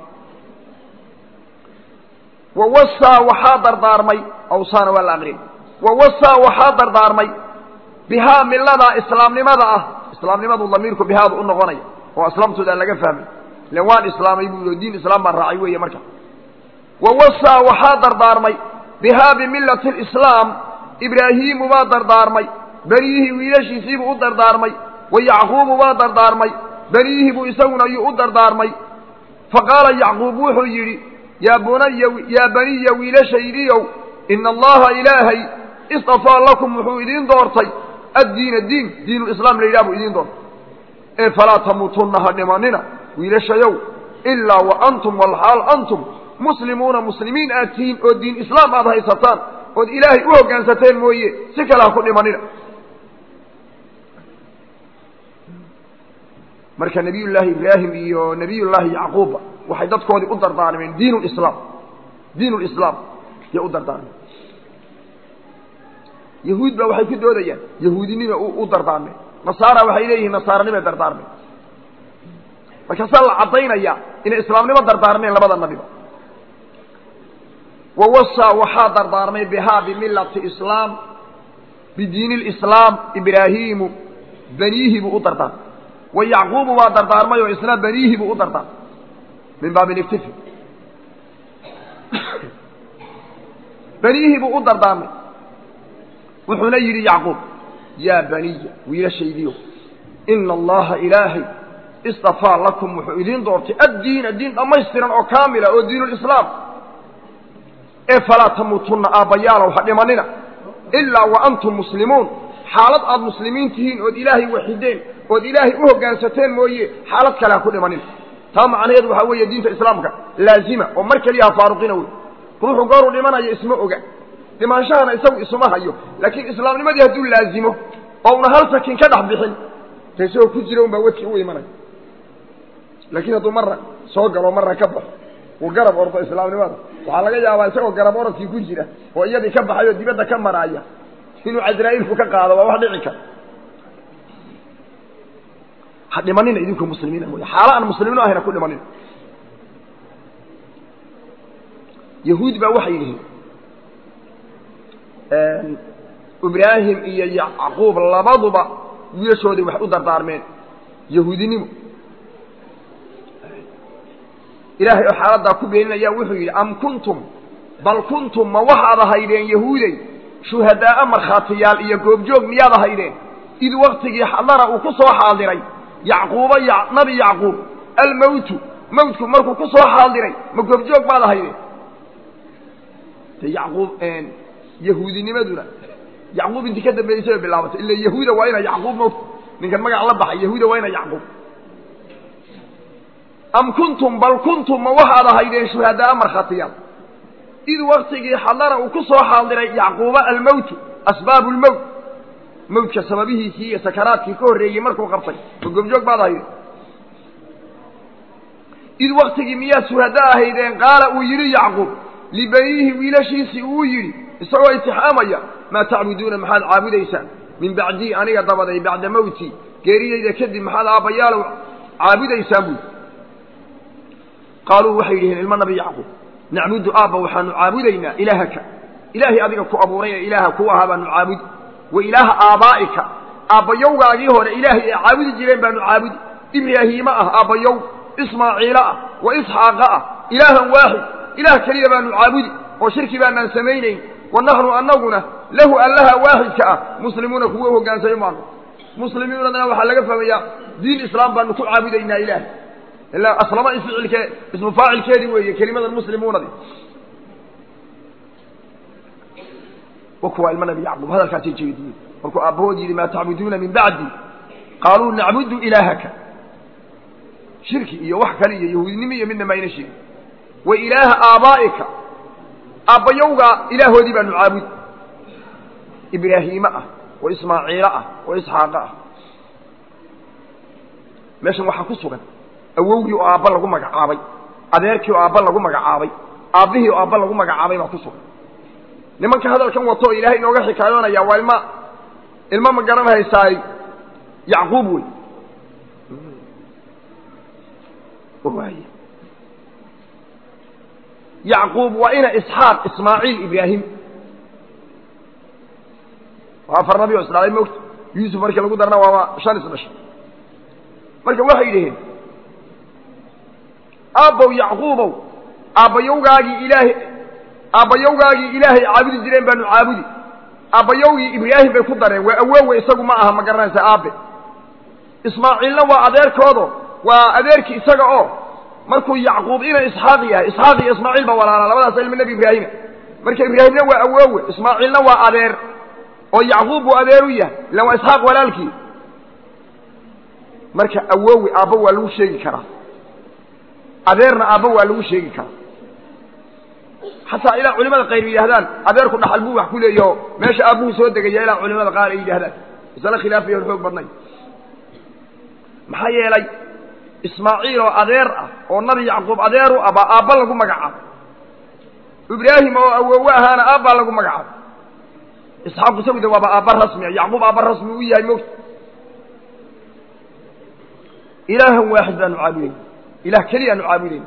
wawasaa waxaa dardaarmay awsaana waa la aqrin wawasaa waxaa dardaarmay bihaa miladaa islaamnimada ah islaamnimadu damiirku bihaadu u noqonaya oo aslamtoodaa laga fahmay ilan waan islaamay buu yidhi diin islaam baan raacay weeye marka wawasaa waxaa dardaarmay bihaa bimillati lislaam ibraahiimu baa dardaarmay beniyihii wiilashiisiibuu u dardaarmay wa yacquubu baa dardaarmay beniyihii buu isaguna yuu u dardaarmay fa qaala yacquub wuxuu yidhi yaa bunaya yaa baniya wiilashaydiiow ina allaha ilaahay istafaa lakum wuxuu idiin doortay addiina diin diinulislaam la yidhaha buu idiin doortay ee falaa tamuutunna ha dhimanina wiilashayow ilaa wa antum walxaal antum muslimuuna muslimiin aad tihiin oo diin islaam aad haysataan ood ilaahay u hoggaansateen mooye si kale ha ku dhimanina marka nebiyullaahi ibraahim iyo nebiyullaahi yacquubba waxay dadkoodii u dardaarmeen diin lislaam diin lislaam yay u dardaarmeen yahuud baa waxay ku doodayaan yahuudinima u dardaarmeen nasaara waxay leeyihiin nasaaranimay dardaarmeen markaasaa la caddaynaya inay islaamnimo dardaarmeen labada nabiba wawasaa waxaa dardaarmay bihaa bimillati islaam bidiini lislaam ibraahiimu beniyihi buu u dardaarmay wa yacquubu baa dardaarmay oo isna beniyihi buu u dardaarmay min baabi liktifi beniyihii buu u dardaarmay wuxuuna yidhi yacquub yaa baniya wiilashaydiyo ina allaha ilaahay istafaa lakum wuxuu idiin doortay addiina diin dhammaystiran oo kaamila oo diinulislaam ee falaa tamuutunna aabbayaalow ha dhimanina ilaa wa antum muslimuun xaalad aad muslimiin tihiin ood ilaahay waxideen ood ilaahay u hoggaansateen mooye xaalad kale ha ku dhimanina taa macnaheedu waxaa weeye diinta islaamka laazima oo mar keliya ha faaruqina wey ruuxu gooruu dhimanayo isma oga dhimaanshahana isagu isuma hayo laakiin islaamnimadii hadduu laazimo oo una hal sakin ka dhex bixin ta isagoo ku jira un baa wedki u imanaya laakiin hadduu marna soo galo marna ka baxo uu garab ordo islaamnimada waxaa laga yaabaa isagoo garab orodkii ku jira oo iyadii ka baxay oo dibadda ka maraaya inuu casraa'iilku ka qaado waa wax dhici kara ha dhimanina idinku muslimiina mooye xaalo aan muslimiino ahayna ku dhimanina yahuud baa waxay yihiin ibraahim iyo yacquub labaduba wiilashoodii waxay u dardaarmeen yahuudinimo ilaahay oo xaaladdaa ku beeninaya wuxuu yidhi am kuntum bal kuntum ma waxaad ahaydeen yahuudey shuhadaa'a markhaatiyaal iyo goobjoog miyaad ahaydeen id waktigii xadara uu ku soo xaadiray yacquuba nabi yacquub almowtu mawtku markuu ku soo xaadiray ma goobjoog baad ahaydeen de yacquub yahuudinimaduna yacquub intii ka dambeysay bay bilaabatay ila yahuuda waa ina yacquub mot ninkan magac la baxay yahuuda waa ina yacquub am kuntum bal kuntum ma waxaad ahaydeen shuhadaa markhaatiyaal id waktigii xadara uu ku soo xaadiray yacquuba almowtu asbaabu lmowt mawtka sababihiisii iyo sakaraadkii ka horreeyey markuu qabtay ma gobjoog baad ahaydeen id waktigii miyaad shuhada ahaydeen qaala uu yidhi yacquub libaniihi wiilashiisii uu yidhi isagoo itixaamaya maa tacbuduuna maxaad caabudaysaan min bacdii aniga dabaday bacda mawtii geeridayda kadib maxaad aabbayaalow caabudaysaan buui qaaluu waxay yidhaheen ilmo nabi yacquub nacbudu aabba waxaanu caabudaynaa ilaahaka ilaahay adiga ku abuuray ee ilaaha ku ahaa baanu caabudi wa ilaaha aabbaa'ika aabbayowgaagii hore ilaahay ay caabudi jireen baanu caabudi ibraahiima ah aabbayow ismaaciilo ah wa isxaaqa ah ilaahan waaxid ilaah keliya baanu caabudi oo shirki baanaan samaynayn wa naxnu annaguna lahu allaha waaxidka ah muslimuuna kuwa hoggaansayo maanu muslimiinadana waxaa laga fahmayaa diin islaam baanu ku caabudaynaa ilaah ilaa aslama isficilkee ismu faacilkeedii weeye kelimadan muslimuunadi wa kuwaa ilma nabi yacquub hadalkaasay jeediyeen markuu aabbahood yidhi maa tacbuduuna min bacdi qaaluu nacbudu ilaahaka shirki iyo wax kale iyo yahuudinimo iyo midna mayna sheegin wa ilaaha aabaa'ika aabbayowgaa ilaahoodii baanu caabudi ibraahiime ah oo ismaaciilo ah oo isxaaqa ah meeshan waxaa ku sugan awowgii oo aabba lagu magacaabay adeerkii oo aabba lagu magacaabay aabbihii oo aabba lagu magacaabay baa ku sugan nimanka hadalkan wato oo ilaahay inooga xikaayoonaya waa ilma ilmo ma garanhaysaay yacquub wey waay yacquub waa ina isxaaq ismaaciil ibraahim waa afar nabi oo isdhalay moogta yuusuf markii lagu darna waaba shan isdhashay marka waxay yidhaheen aabbow yacquubow aabbayowgaagii ilaahay aabbayowgaagii ilaahay caabudi jireen baanu caabudi aabbayowgii ibraahim bay ku dareen waa awoowe isagu ma aha ma garanaysa aabe ismaaciilna waa adeerkoodo waa adeerkii isaga oo markuu yacquub ina isxaaq yahay isxaaq iyo ismaaciil ba walaala labadaas ilma nebi ibraahima marka ibraahimna waa awoowe ismaaciilna waa adeer oo yacquub buu adeer u yahay ilan waa isxaaq walaalkii marka awoowe aabba waa lagu sheegi karaa adeerna aabba waa lagu sheegi karaa xataa ilaa culimada qayr yidhahdaan adeerku dhaxal buu wax ku leeyaho meesha aabbuhu soo degaya ilaa culimada qaar ay yidhahdaan masale khilaafiya xoog badnay maxaa yeelay ismaaciil oo adeer ah oo nabi yacquub adeer u ah baa aabba lagu magacaabo ibraahim oo awoowe ahaana aabbaa lagu magacaabo isxaaq isagu de waaba aabba rasmia yacquub aabba rasmi u yahay mogta ilaahan waaxid baanu caabudayna ilah keliya aanu caabudayna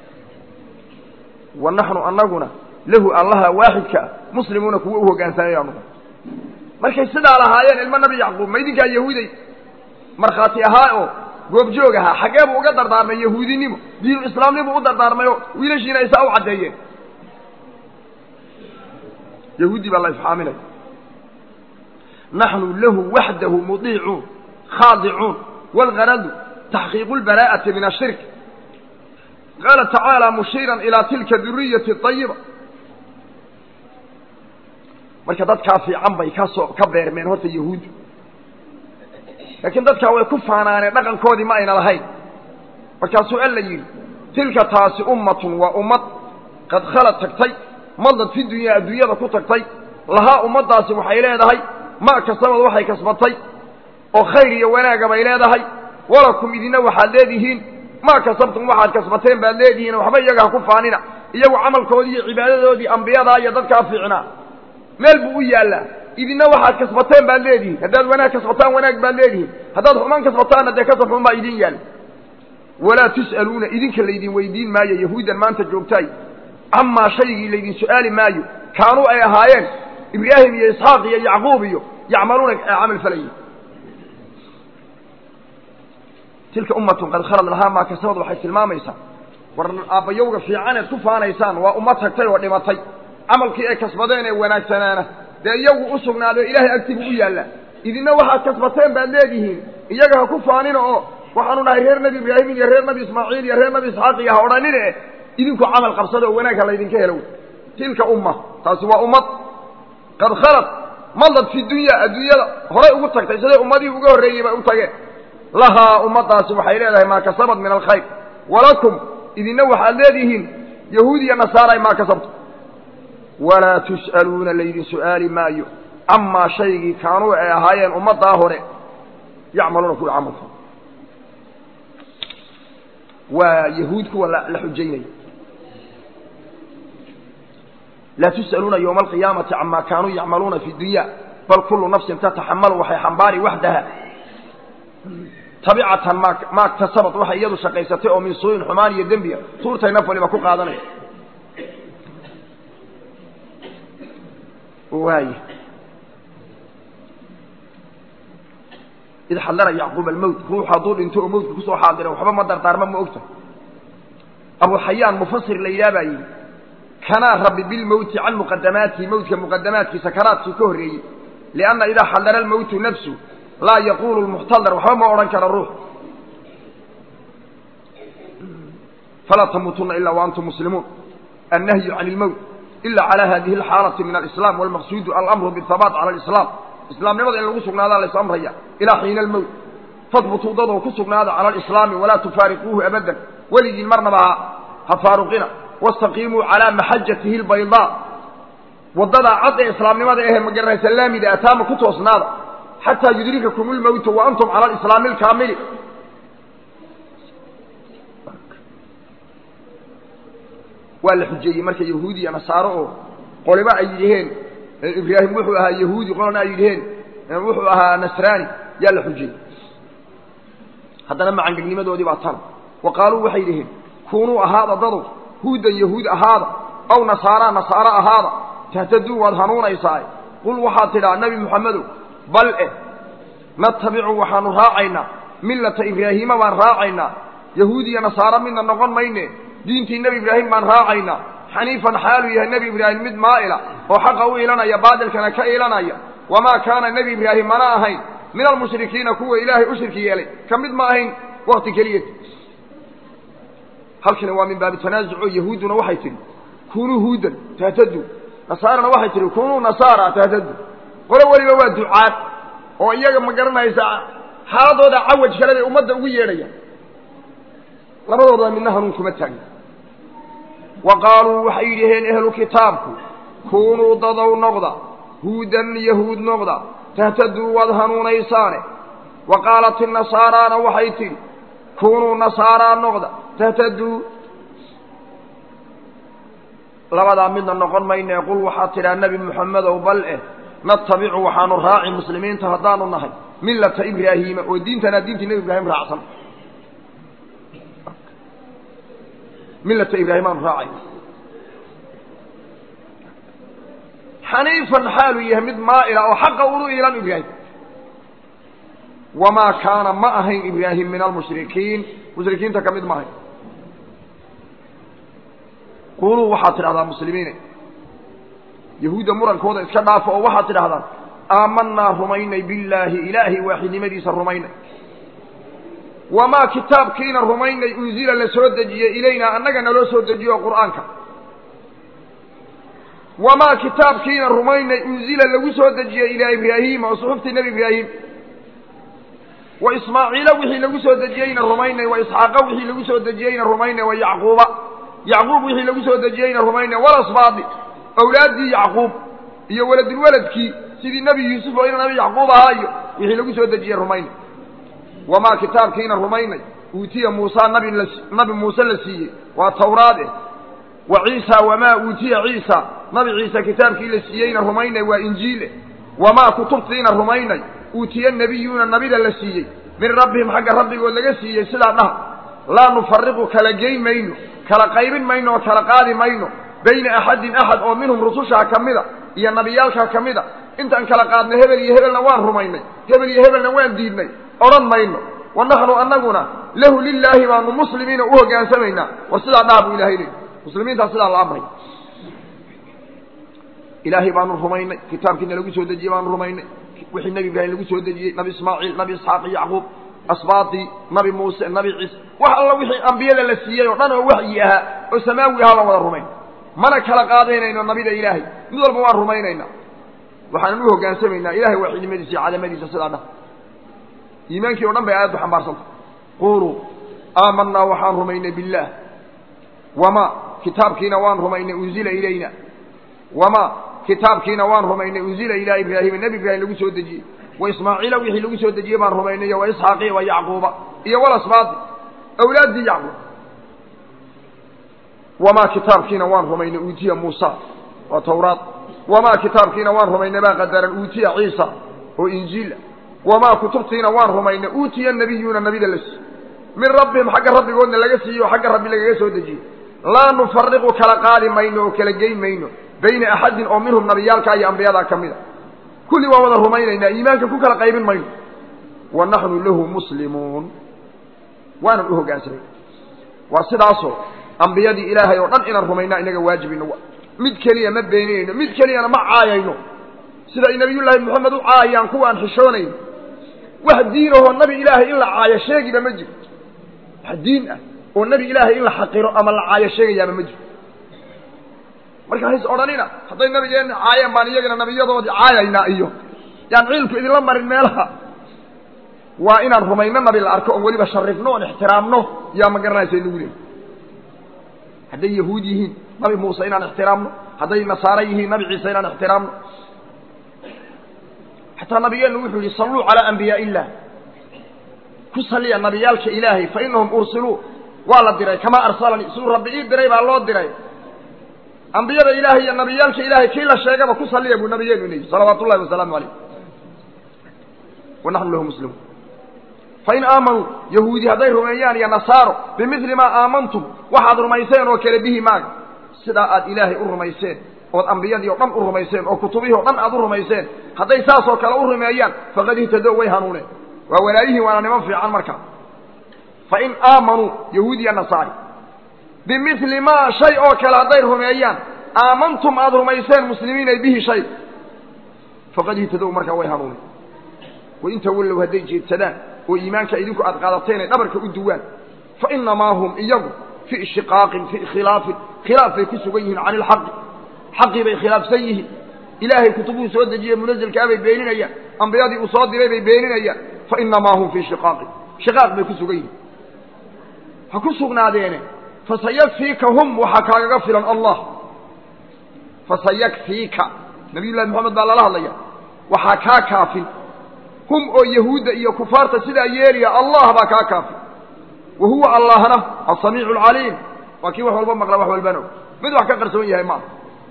wa naxnu anaguna lahu allaha waaxidka ah muslimuuna kuwa u hoggaansanayanu markay sidaa lahaayeen ilmo nabi yacquub ma idinkaa yahuuday markhaati ahaa oo goobjoog ahaa xaggee buu uga dardaarmay yahuudinimo diinu islaamnimuu u dardaarmay oo wiilashiina aysaa u caddeeyeen yahuudi baa la ifxaaminaya naxnu lahu waxdahu mudiicuun khaadicuun wاlgaradu taxqiiqu اlbaraa'ati min ashirk qaala tacaala mushiiran ilaa tilka duriyati ayiba marka dadkaa fiican bay kasoo ka beermeen horta yahuuddu laakiin dadkaa way ku faanaaneen dhaqankoodii ma ayna lahayn markaasuu alla yidhi tilka taasi ummatun waa ummad qad khalad tagtay madad fi dunyaa adduunyada ku tagtay lahaa ummaddaasi waxay leedahay ma kastabad waxay kasbatay oo khayr iyo wanaaga bay leedahay walakum idina waxaad leedihiin maa kasabtum waxaad kasbateen baad leedihiin waxba iyaga ha ku faanina iyagu camalkoodii iyo cibaadadoodii ambiyadaa iyo dadkaa fiicnaa meel buu u yaallaa idina waxaad kasbateen baad leedihiin haddaad wanaag kasbataan wanaag baad leedihiin haddaad xumaan kasbataanna dee kasab xun baa idin yaalla walaa tus'aluuna idinka laydin weydiin maayo yahuuddan maanta joogtaay camaa shaygii laydin su'aali maayo kaanuu ay ahaayeen ibraahim iyo isxaaq iyo yacquub iyo yacmaluuna ee camal falayay tilka ummatun qad khalad lahaa maa kasabad waxay tilmaamaysaa war aabbayowga fiicaneed ku faanaysaan waa ummad tagtay oo dhimatay camalkii ay kasbadeen ee wanaagsanaana dee iyagu u sugnaaday ilaahay agtibu u yaallaa idina waxaad kasbateen baad leedihiin iyaga ha ku faanina oo waxaanu nahay reer nebi ibraahim iyo reer nebi ismaaciil iyo reer nebi isxaaq iyo ha odhanine idinku camal qabsada oo wanaag ha laydinka helo tilka umma taasi waa ummad qad khalad madad fi dunya adduunyada horay ugu tagtay siday ummadihii uga horreeyey bay u tageen lahaa ummaddaasi waxay leedahay maa kasabad min alkhayr walakum idinna waxaad leedihiin yahuud iyo nasaaray maa kasabto walaa tus'aluuna laydin su'aali maayo camaa shaygii kaanuu ay ahaayeen ummaddaa hore yacmaluuna kuwa camalka waa yahuud kuwa la xujaynaya laa tus'aluuna yowma alqiyaamati camaa kaanuu yacmaluuna fi dunya bal kullu nafsin tataxamalu waxay xambaari waxdaha tabicatan ma maa ktasabad waxay iyadu shaqaysatay oo min suu'in xumaan iyo dembiga tuurtay naf waliba ku qaadanaya waay id xadara yacquub almowt ruuxu hadduu dhinto oo mowtka kusoo xaadira waxba ma dardaarma ma ogta abu xayaan mufasir la yidhaha baa yidhi kanaa rabbi bilmowti can muqadamaatihi mowtka muqadamaadkiisa kanaadkii ka horreeyey lianna idaa xadara almowtu nafsu laa yaquulu lmuxtadar waxba ma odhan kara ruux falaa tamuutuna ilaa wa antum muslimuun annahyu can ilmowt ila calى hadihi اlxaalati min alislam walmaqsuudu alamru bihabaat cala alislaam islaamnimada in lagu sugnaadaa lays amraya ilaa xiina almowt fadbutuu dadoo ku sugnaada cala alislaami walaa tufaariquuhu abadan weligiin marnaba ha ha faaruqina wastaqiimuu calaa maxajatihi اlbaydaa waddadaa cad ee islaamnimada ahe magaranaysa laamida ataama ku toosnaada xataa yudrikakum اlmowtu wa antum cala alislaami alkaamili waa la xujeeyey marka yahuudi iyo nasaaro oo qoliba ay yidhaheen ibraahim wuxuu ahaa yahuudi qolana ay yidhaheen wuxuu ahaa nasraani yaa la xujeeyey haddana macangegnimadoodii baa tan wa qaaluu waxay yidhaheen kuunuu ahaada dadow huudan yahuud ahaada aw nasaaraa nasaaro ahaada tahtaduu waad hanuunaysaae qul waxaad tidhaa nebi moxamedow bal eh natabicu waxaanu raacaynaa millata ibraahiima baan raacaynaa yahuud iyo nasaaro midna noqon mayne diintii nebi ibraahim baan raacaynaa xaniifan xaaluu yahay nebi ibraahim mid maa'ila oo xaqa u ilanaya baadilkana ka ilanaya wamaa kaana nebi ibraahim mana ahayn min almushrikiina kuwa ilaahay u shirki yeelay ka mid ma ahayn wakti keliyat halkani waa min baabi tanaasuc oo yahuudduna waxay tidhi kunuu huudan tahtadu nasaarana waxay tidhi kunuu nasaara tahtadu qolo weliba waa ducaad oo iyaga ma garanaysa xaaladooda cawaj kale bay ummadda ugu yeedhayaan labadooda midna hanuun kuma taagna wa qaaluu waxay yidhaheen ehlu kitaabku kunuu dadow noqda huudan yahuud noqda tahtaduu waad hanuunaysaane wa qaalat inasaaraana waxay tidhi kunuu nasaaraa noqda tahtaduu labadaa midna noqon mayne qul waxaad tidhaa nebi moxamedow bal eh natabicu waxaanu raaci muslimiinta haddaanu nahay millata ibraahiima oo diintanaa diintii nebi ibraahim raacsan millata ibraahim aanu raacayna xaniifan xaaluu yahay mid maa'ila oo xaqa unu iilan ibraahim wamaa kaana ma ahayn ibraahim min almushrikiin mushrikiinta ka mid ma ahayn quluu waxaad tidhahdaa muslimiine yahuudda murankooda iska dhaafo oo waxaad tidhahdaan aamanaa rumaynay billaahi ilaahay waaxidnimadiisa rumaynay wamaa kitaabkiina rumaynay unzila la soo dejiyey ilaynaa annaga naloo soo dejiyo qur'aanka wamaa kitaabkiina rumaynay unzila lagu soo dejiyey ilaa ibraahiima oo suxuftii nebi ibraahim wa ismaaciila wixii lagu soo dejiyeyna rumaynay wa isxaaqa wixii lagu soo dejiyeyna rumaynay wa yacquuba yacquub wixii lagu soo dejiyeyna rumaynay walasbaadi awlaaddii yacquub iyo waladulwaladkii sidii nebi yuusuf oo ina nabi yacquub ahaa iyo wixii lagu soo dejiyey rumaynay wamaa kitaabkiina rumaynay uutiya muusa nabi nabi muuse la siiyey waa tawraade wa ciisa wamaa uutiya ciisa nabi ciise kitaabkii la siiyeyna rumaynay waa injiile wamaa kutubtiina rumaynay uutiya nebiyuuna nabida la siiyey min rabbihim xagga rabbigood laga siiyey sidaa dhaha laa nufariqu kala geyn mayno kala qaybin mayno oo kala qaadi mayno bayna axadin axad oo minhum rusushaa ka mida iyo nabiyaalkaa ka mida intaan kala qaadnay hebel iyo hebelna waan rumaynay hebel iyo hebelna waan diidnay odhan mayno wa naxnu annaguna lahu lilaahi baanu muslimiina u hogaansamaynaa war sidaa dhaha buu ilahay leey muslimiintaa sidaa la amray ilaahay baanu rumaynay kitaabkiina lagu soo dejiyey baanu rumaynay wixii nebi ibraahim lagu soo dejiyey nabi ismaaciil nabi isxaaq iyo yacquub asbaadii nabi muuse nabi ciise wax alla wixii ambiyada la siiyey oo dhan oo waxyi ahaa oo samaawi ahaa baan wada rumayn mana kala qaadaynayno nabida ilaahay mid walba waan rumaynaynaa waxaanan u hoggaansamaynaa ilahay waaxidnimadiisa iyo cadamadiisa sidaa dhah iimaankii o dhan bay aayaddu xambaarsanta quuluu aamanaa waxaan rumaynay billaah wamaa kitaabkiina waan rumaynay unzila ilayna wamaa kitaabkiina waan rumaynay unzila ilaa ibraahima nebi ibraahim lagu soo dejiyey wa ismaaciila wixii lagu soo dejiyey baan rumaynay wa isxaaqiya wa yacquuba iyo walasbaadi awlaaddii yacquub wamaa kitaabkiina waan rumaynay uutiya muusa waa tawraad wamaa kitaabkiina waan rumaynay baa qadaran uutiya ciisa oo injiila wamaa kutubtiina waan rumaynay uutiya nabiyuuna nabida la siiye min rabbihim xagga rabbigoodna laga siiye oo xagga rabbi lagaga soo dejiyey laa nufariqu kala qaadi mayno oo kala geyn mayno bayna axadin oo minhum nabiyaalka iyo ambiyadaa ka mid a kulli waan wada rumaynaynaa iimaanka ku kala qaybin mayno wa naxnu lahu muslimuun waanan u hoggaansamay waa sidaasoo ambiyadii ilaahay oo dhan inaan rumaynaa inaga waajibino mid keliya ma beeninayno mid keliyana ma caayayno sida ay nabiyullaahi moxamed u caayaan kuwaan xishoonayn wax diinahoo nabi ilaahay in la caayo sheegiba ma jiro wax diin ah oo nebi ilaahay in la xaqiro ama la caayo sheegayaaba ma jiro marka hays odhanina hadday nabigeenna caayeen baan iyagana nabiyadoodii caayaynaa iyo yaan ciilku idinla marin meelaha waa inaan rumayno nabi la arko oon weliba sharifno oon ixtiraamno yaa ma garanaysa inagu leey hadday yahuud yihiin nabi muuse inaan ixtiraamno hadday nasaare yihiin nabi ciise inaan ixtiraamno xataa nabigeennu wuxuu yihi salluu calaa anbiyaai illah ku saliya nabiyaalka ilaahay fa inahum ursiluu waa la diray kamaa arsalanii siduu rabbi ii diray baa loo diray ambiyada ilaahay iyo nabiyaalka ilaahay kii la sheegaba ku saliya buu nabigeenu leeyihi salawaatu ullahi wasalaamu calayh wa naxnu lahu muslimuun fain aamanuu yahuudi hadday rumeeyaan iyo nasaaro bimidli maa aamantum waxaad rumayseen oo kale bihi maaga sidaa aad ilaahay u rumayseen ood ambiyadii o dhan u rumayseen oo kutubihii o dhan aad u rumayseen hadday saasoo kale u rumeeyaan faqad ihtadow way hanuuneen waa walaayihiin waana niman fiican markaa fain aamanuu yahuudiya nasaari bimili maa shay oo kale hadday rumeeyaan aamantum aada rumayseen muslimiinay bihi shay faqad ihtadow markaa way hanuuneen wain tawallow hadday jeedsadaan oo iimaanka idinku aad qaadateen ay dhabarka u duwaan fa inamaa hum iyagu fii shiqaaqin fii khilaafin khilaaf bay ku sugan yihiin cani ilxaqi xaqii bay khilaafsan yihiin ilaahay kutubuu soo dejiye munazelkaa bay beeninayaan ambiyadii uu soo diray bay beeninayaan fa inamaa hum fii shiqaaqin shiqaaq bay ku sugan yihiin ha ku sugnaadeene fasayakfiika hum waxaa kaagaga filan allah fasayakfiika nabiy llahi moxamed baa lala hadlaya waxaa kaa kaafin hum oo yahuudda iyo kufaarta sidaa yeelaya allah baa kaa kaafin wa huwa allahna asamiicu alcaliim waa kii wax walba maqla wax walbana og mid wax ka qarsoon yahay maaha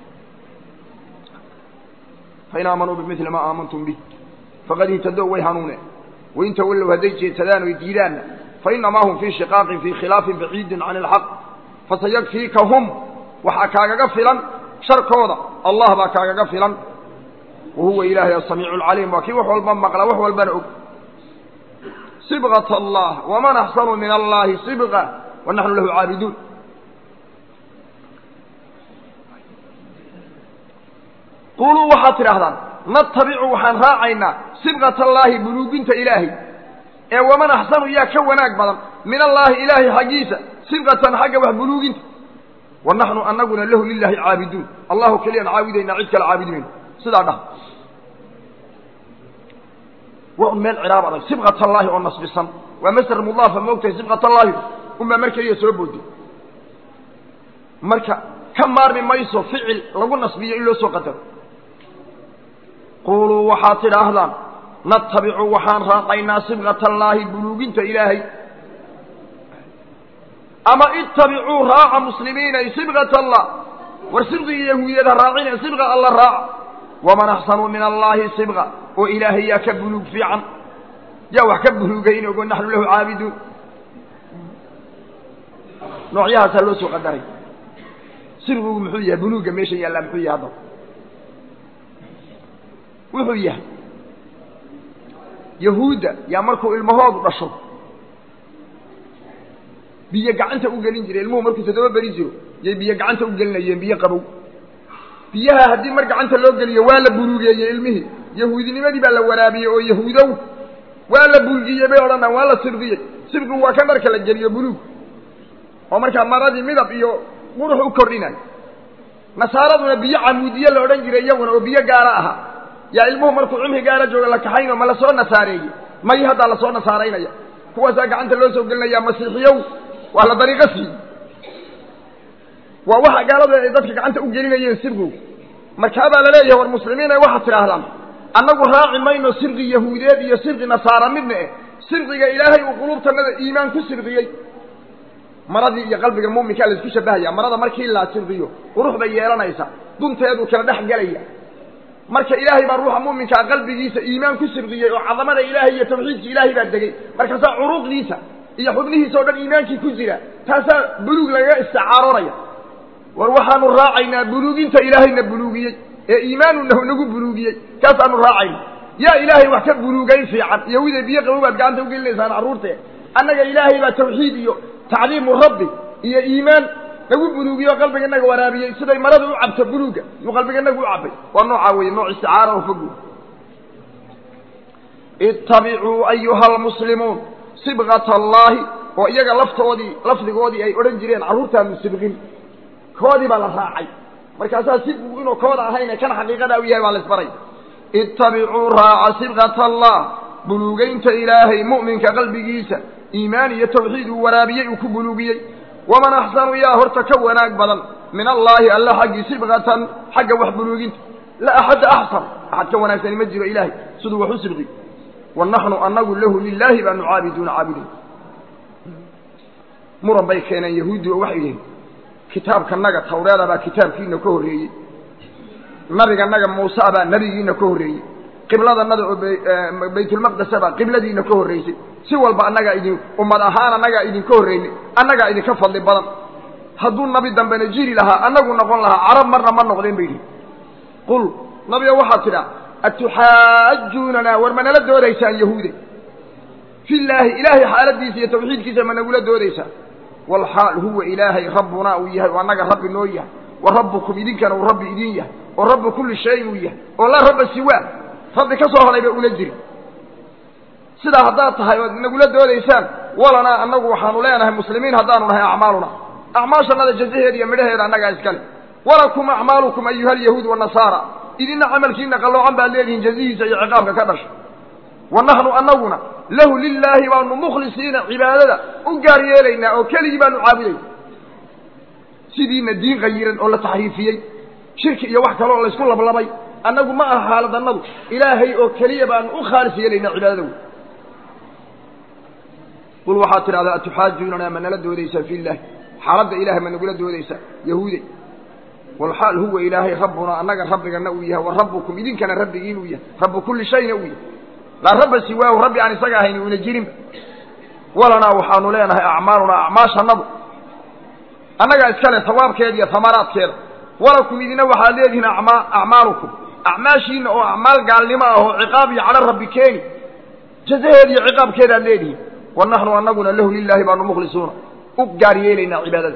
fain aamanuu bimili maa aamantum bih faqad ihtadow way hanuuneen wain tawallow hadday jeedsadaan oy diidaanna fainamaa hum fii shiqaaqin fii khilaafin baciidin can ilxaq fasayakfiika hum waxaa kaagaga filan sharkooda allah baa kaagaga filan wa huwa ilaahay asamiicu alcaliim waa kii wax walba maqla wax walbana og sibqat allah waman axsanu min allahi sibqa wa naxnu lahu caabiduun quluu waxaad tidhaahdaan natabicu waxaan raacaynaa sibqat allaahi buluuginta ilaahay ee waman axsanu yaa ka wanaag badan min allaahi ilaahay xaggiisa sibqatan xagga wax buluuginta wa naxnu anaguna lahu lilaahi caabiduun allahu keliyaan caabudaynaa cid kale caabudi mayno sidaa dhah waa un meel ciraab adag sibqat allaahi oo nasbisan waa masder mudaafa moogtahay sibqat allaahi unbaa mar keliya soo booday marka ka maarmi mayso ficil lagu nasbiyo in loo soo qadaro quuluu waxaad tidhaahdaan natabicu waxaan raaqaynaa sibqat allaahi buluuginta ilaahay ama ittabicuu raaca muslimiinay sibqat allah war sibqigii yahuudiyada raacine sibqa alla raaca waman axsanu min allaahi sibqa oo ilaahay yaa ka buluug fiican yaa wax ka buluugayn ogo naxnu lahu caabiduun noocyahaasaa loo soo qadaray sibqigu muxuu yahay buluugga meesha yaallaa muxuu yahay haddaba wuxuu yahay yahuudda yaa markuu ilmahoodu dhasho biyo gacanta u gelin jiray ilmuhu markuu toddoba beri jiro yay biyo gacanta u gelinayeen biyo qabow biyaha haddii mar gacanta loo geliyo waa la buluugeeyey ilmihii yahuudinimadii baa la waraabiyey oo yahuudow waa la bulgiyey bay odhanaan waa la sibqiyey sibqigu waa ka marka la geliyo buluug oo markaa maradii midab iyo qurux u kordhinayo nasaaraduna biyo camuudiye la odhan jiray iyaguna oo biyo gaara ahaa yaa ilmuhu markuu cumri gaara jooga la kaxayno ma lasoo nasaareeyey may haddaa lasoo nasaaraynaya kuwaasaa gacanta loo soo gelinaya masiixiyow waa la dariiqo siiyey waa waxa gaaladu ay dadka gacanta u gelinayeen sirgow markaabaa laleeyahay war muslimiin ay waxaad tidhaahdaan annagu raaci mayno sirqi yahuudeed iyo sirqi nasaara midna eh sirqiga ilaahay uu quluubtanada iimaan ku sirqiyey maradii iyo qalbiga muminkaa la isku shabahaya marada markii la sirqiyo qurux bay yeelanaysa dunteeduu kala dhex gelaya marka ilaahay baa ruuxa muminkaa qalbigiisa iimaan ku sirqiyey oo cadamada ilaahay iyo tawxiidka ilaahay baa degey markaasaa curuuqdiisa iyo xubnihiisa o dhan iimaankii ku jira taasaa buluug lagaga istacaaroonaya war waxaanu raacaynaa buluuginta ilaahayna buluugiyey ee iimaanuna nagu buluugiyey kaasaanu raacayna yaa ilaahay wax ka buluugayn fiican yahuude biyo qabow baad gacanta ugelinaysaan carruurtee annaga ilaahay baa tawxiid iyo tacdiimu rabbi iyo iimaan nagu buluugiyo qalbiga inaga waraabiyey siday marada u cabto buluugga yuu qalbiga inagu u cabbay waa noocaa weeye nooc isticaara oo fogu ittabicuu ayuha almuslimuun sibqata allaahi oo iyaga laftoodii lafdigoodii ay odhan jireen carruurtaanu sibqin koodii baa la raacay markaasaa sibqigu inuu kooda ahayne kan xaqiiqada u yahay baa la isbaray ittabicuu raaca sibqata allah buluugaynta ilaahay mu'minka qalbigiisa iimaan iyo tawxiid uu waraabiyey uu ku buluugiyey waman axsanu yaa horta ka wanaag badan min allaahi alla xaggii sibqatan xagga wax buluuginta la axadda axsan axad ka wanaagsani ma jiro ilaahay siduu wax u sibqi wa naxnu anagu lahu lilaahi baanu caabiduuna caabuduun muran bay keeneen yahuuddi oo waxay yihiin kitaabkanaga tawreeda baa kitaabkiina ka horreeyey nabiganaga muuse baa nebigiina ka horreeyey qibladanada oo baytulmaqdesa baa qibladiina ka horreysay si walba annagaa idin ummad ahaan annagaa idinka horreynay annagaa idinka fadli badan hadduu nabi dambena jiri lahaa annagu noqon lahaa carab marna ma noqdeen bay yidhi qul nabiga waxaad tidhaa atuxaajuunanaa war ma nala doodaysaan yahuude fillaahi ilaahay xaaladiisa iyo tawxiidkiisa ma nagula doodaysaan walxaal huwa ilaahay rabbunaa uu yahay oo annaga rabbi noo yahay wa rabbukum idinkana uu rabbi idin yahay oo rabbi kulli shayin uu yahay oo laa rabba siwaa rabbi ka soo hadhayba una jiri sidaa haddaad tahay ood nagula doodaysaan walanaa annagu waxaanu leenahay muslimiin haddaanu nahay acmaaluna acmaashannada jazaheeda iyo midhaheeda annagaa iskale walakum acmaalukum ayuha alyahuud wanasaara idinna camalkiina qalloocan baad leedihiin jazihiisa iyo ciqaabka ka dhasha wa naxnu annaguna lahu lilaahi baanu mukhlisiina cibaadada u gaar yeelaynaa oo keligii baanu caabudayna sidiina diin qayiran oo la taxriifiyey shirki iyo wax kale oo laysku lablabay annagu ma aha xaaladannadu ilaahay oo keliya baanu u khaalis yeelaynaa cibaadada wey qul waxaad tidhahdaa atuxaajuunanaa ma nala doodaysaa fi illahi xaaladda ilahay ma nagula doodaysaa yahuuday walxaal huwa ilaahay rabbunaa annaga rabbigana uu yahay wa rabbukum idinkana rabbigiin uu yahay rabbu kulli shayna uu yahay laa rabba siwaahu rabbi aan isaga ahayni una jirinba walanaa waxaanu leenahay acmaalunaa acmaashannadu annagaa iskale sawaabkeeda iyo hamaraadkeeda walakum idina waxaad leedihiin acmaalukum acmaashiina oo acmaal gaalnimo ah oo ciqaab iyo cadho rabbi keeni jazaheeda iyo ciqaabkeedaad leedihiin wa naxnu annaguna lahu lilaahi baanu mukhlisuuna u gaar yeelaynaa cibaadada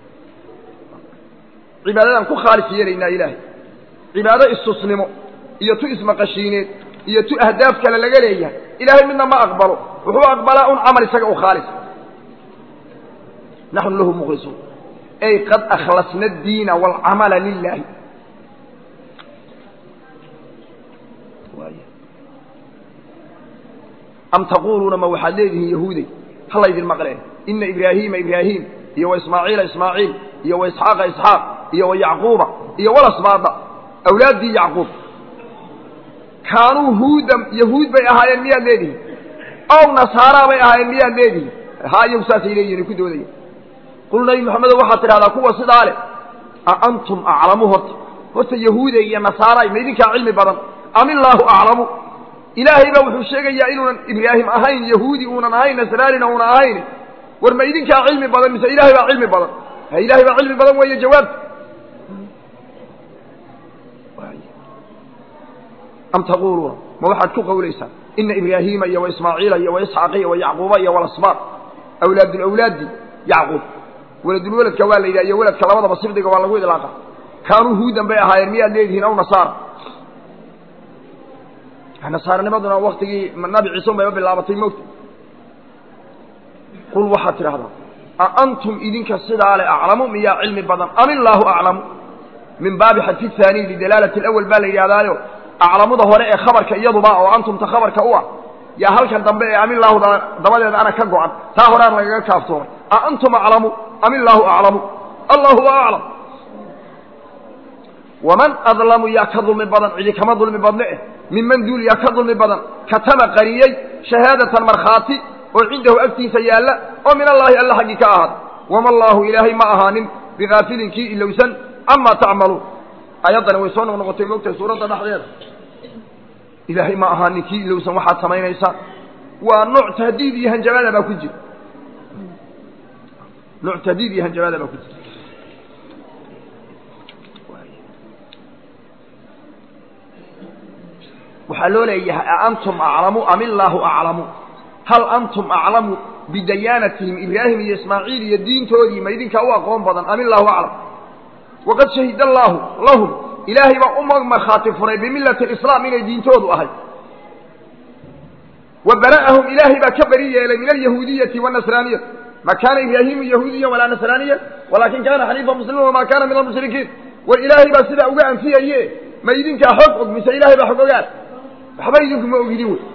cibaadadaan ku khaalis yeelaynaa ilaahay cibaado istusnimo iyo tu ismaqashiineed iyo tu ahdaaf kale laga leeyahay ilaahay midna ma aqbalo wuxuu aqbalaa un camal isaga u khaalis naxnu lahu mukhlisuun ay qad akhlasna addiina waalcamala lilaahi am taquuluuna ma waxaad leedihiin yahuuday ha laydin maqleen ina ibraahiima ibraahim iyo wa ismaaciila ismaaciil iyo wa isxaaqa isxaaq iyo wa yacquuba iyo walasbaada awlaaddii yacquub kaanuu huudan yahuud bay ahaayeen miyaad leedihiin ow nasaaraa bay ahaayeen miyaad leedihiin haa iyagu saasay leeyihin ku doodaya qul nabi maxamedo waxaad tidhahdaa kuwa sidaa leh a antum aclamu horta horta yahuuday iyo nasaaray ma idinkaa cilmi badan am illaahu aclamu ilaahay baa wuxuu sheegayaa inuunan ibraahim ahayn yahuudi uunan ahayn nasraanina uunan ahayn war ma idinkaa cilmi badan mise ilaahay baa cilmi badan ha ilaahay baa cilmi badan weeye jawaabta am taquuluuna ma waxaad ku qawlaysaan ina ibraahiima iyo wa ismaaciila iyo wa isxaaqa iyo wa yacquuba iyo walasbaaq awlaadulawlaadi yacquub waladulweladka waa la yidhaha iyo weladka labadaba sibdiga waa lagu idlaaqa kaanuu huudan bay ahaayeen miyaad leedihiin aw nasaara nasaaranimaduna waktigii nabi ciise un bayba bilaabatay moogta qul waxaad tidhahdaa a antum idinka sidaa le aclamu miyaa cilmi badan am illaahu aclamu min baabi xadfi haaniy lidalaalati alawal baa la yidhahdaayo aclamuda hore ee khabarka iyaduba oo antumta khabarka u ah yaa halkan dambe ee amilaahu dabadeeda ana ka go-an taa horean lagaga kaaftoomay a antum aclamu am illaahu aclamu allahu aclam waman adlamu yaa ka dulmi badan cidi kama dulmi badne eh minman duul yaa ka dulmi badan katama qariyey shahaadatan markhaati oo cindahu agtiisa yaalla oo min allaahi alla xaggii ka ahaada wama allaahu ilaahay ma ahaanin bigaafilin kii ilowsan camaa tacmaluun ayaddani way soo noqnoqotay moogtahay suuradda dhexdeeda ilaahay ma ahaanin kii ilowsan waxaad samaynaysaan waa nooc tahdiid iyo hanjabaada baa ku jira nooc tahdiid iyo hanjabaada baa ku jira waxaa loo leeyahay aantum aclamu am illaahu aclamu hal antum aclamu bidayaanatihim ibraahim iyo ismaaciil iyo diintoodii ma idinkaa u aqoon badan am illaahu aclam waqad shahida allaahu lahum ilaahay baa uma markhaati furay bimillati alislaam inay diintoodu ahay wa bara'ahum ilaahay baa ka beri yeelay min alyahuudiyati waanasraaniyati ma kaana ibraahimu yahuudiya walaa nasraaniya walaakin kaana xaniifa muslima wamaa kaana min almushrikiin war ilaahay baa sidaa uga anfiyaye ma idinkaa xog og mise ilahay baa xog ogaan waxba idinku ma ogidin wey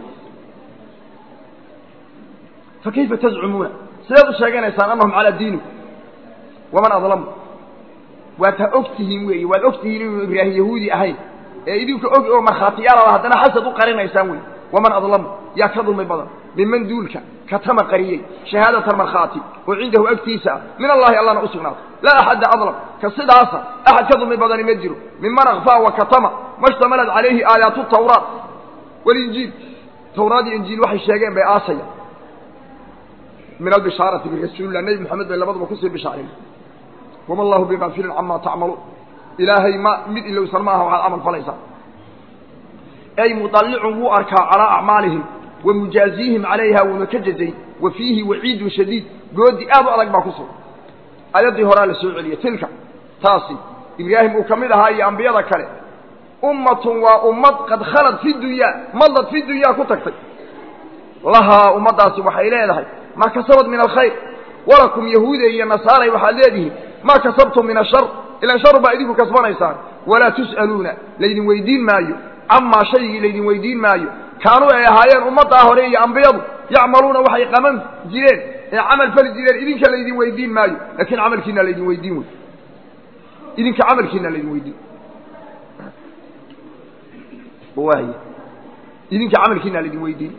fakayfa tazcumuuna sidaad u sheeganaysaan annahum calaa diini waman adlamu waad ha og tihiin weeye waad og tihiin inuu ibraahim yahuudi ahayn ee idinka og oo markhaatiyaalada haddana xasad u qarinaysaan wey waman adlamu yaa ka dulmi badan minman duulka katama qariyey shahaadatan markhaati oo cindahu agtiisa ah min allahi allana u sugnaato laa axadda adlam ka sidaasa axad ka dulmi badani ma jiro minman akfaa wa katama mashtamalat calayhi aayaatu tawraat walinjiil tawraad iyo injiil waxay sheegeen bay aasaya min albishaarati birasuulillah nebi moxamed bay labaduba kusii bishaareen wama allahu bigaafilin camaa tacmaluun ilaahay ma mid ilowsan maaha waxaad camal falaysaa ay mudallicun wuu arkaa calaa acmaalihim wa mujaaziihim calayha wuuna ka jazay wa fiihi waciidun shadiid goodi aad u adag baa ku sugan ayaddii horaa la soo celiyey tilka taasi ibraahim uu ka mid ahaa iyo ambiyada kale ummatun waa ummad qad khalad fi dunyaa madad fi dunyaa ku tagtay lahaa ummaddaasi waxay leedahay maa kasabad min alkhayr walakum yahuuda iyo nasaaray waxaad leedihiin maa kasabtum min ashar ilan sharu baa idinku kasbanaysaan walaa tus'aluuna laydin weydiin maayo camaa shaygii laydin weydiin maayo kaanuu ay ahaayeen ummaddaa hore iyo ambiyadu yacmaluuna waxay qaban jireen ee camal fali jireen idinka laydin weydiin maayo laakiin camalkiina laydin weydiin wey idinka camalkiina laydin weydiin waay idinka camalkiina laydin weydiin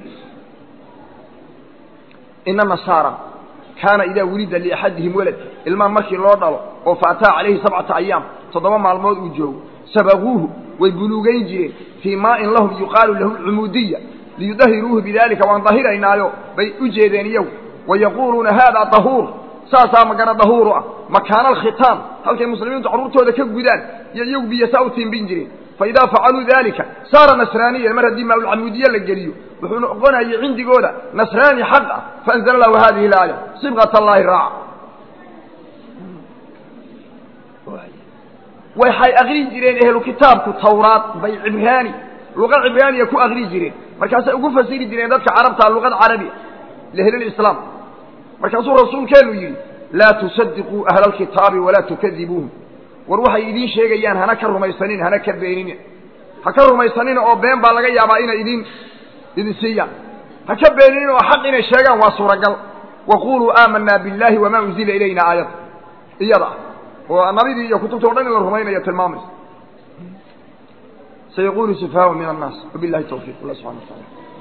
ina nasaara kaana idaa wulida liaxadihim walad ilmaan markii loo dhalo oo faataa calayhi sabcata ayaam toddoba maalmood uu joogo sabaquuhu way buluugayn jireen fii maain lahum yuqaalu lahu cumuudiya liyudahiruuhu bidalika waan dahiraynaayo bay u jeedeen iyagu wayaquuluuna haadaa dahuur saasaa magana dahuuru ah makaana alkhitaam halkay muslimiintu carruurtooda ka gudaan iyo iyagu biyasaa u tiimbin jireen faidaa facaluu dalika saara nasraaniyan mar haddii maalcamuudiye la geliyo wuxuu noqonayay cindigooda nasraani xaq ah faanzala lahu hadihi laaya sibqat allaahi raaca waxay akri jireen ehlu kitaabku tawraad bay cibraani luqa cibraaniya ku akri jireen markaasay ugu fasiri jireen dadka carabtaa luqad carabi lihlilislaam markaasuu rasuulkeenu yidhi laa tusadiquu ahla alkitaabi walaa tukadibuuhum war waxay idiin sheegayaan hana ka rumaysanin hana ka beeninin ha ka rumaysanina oo been baa laga yaabaa inay idin idin siiyaan ha ka beeninin oo xaq inay sheegaan waa suuragal waquluu aamanaa biاllahi wamaa unzila ilayna aayad iyada ah oo nabidii iyo kutubta o dhan in la rumaynayo tilmaamaysa sayaqulu sufahaau min annaas wabilahi tawfiq allah subxana wa taala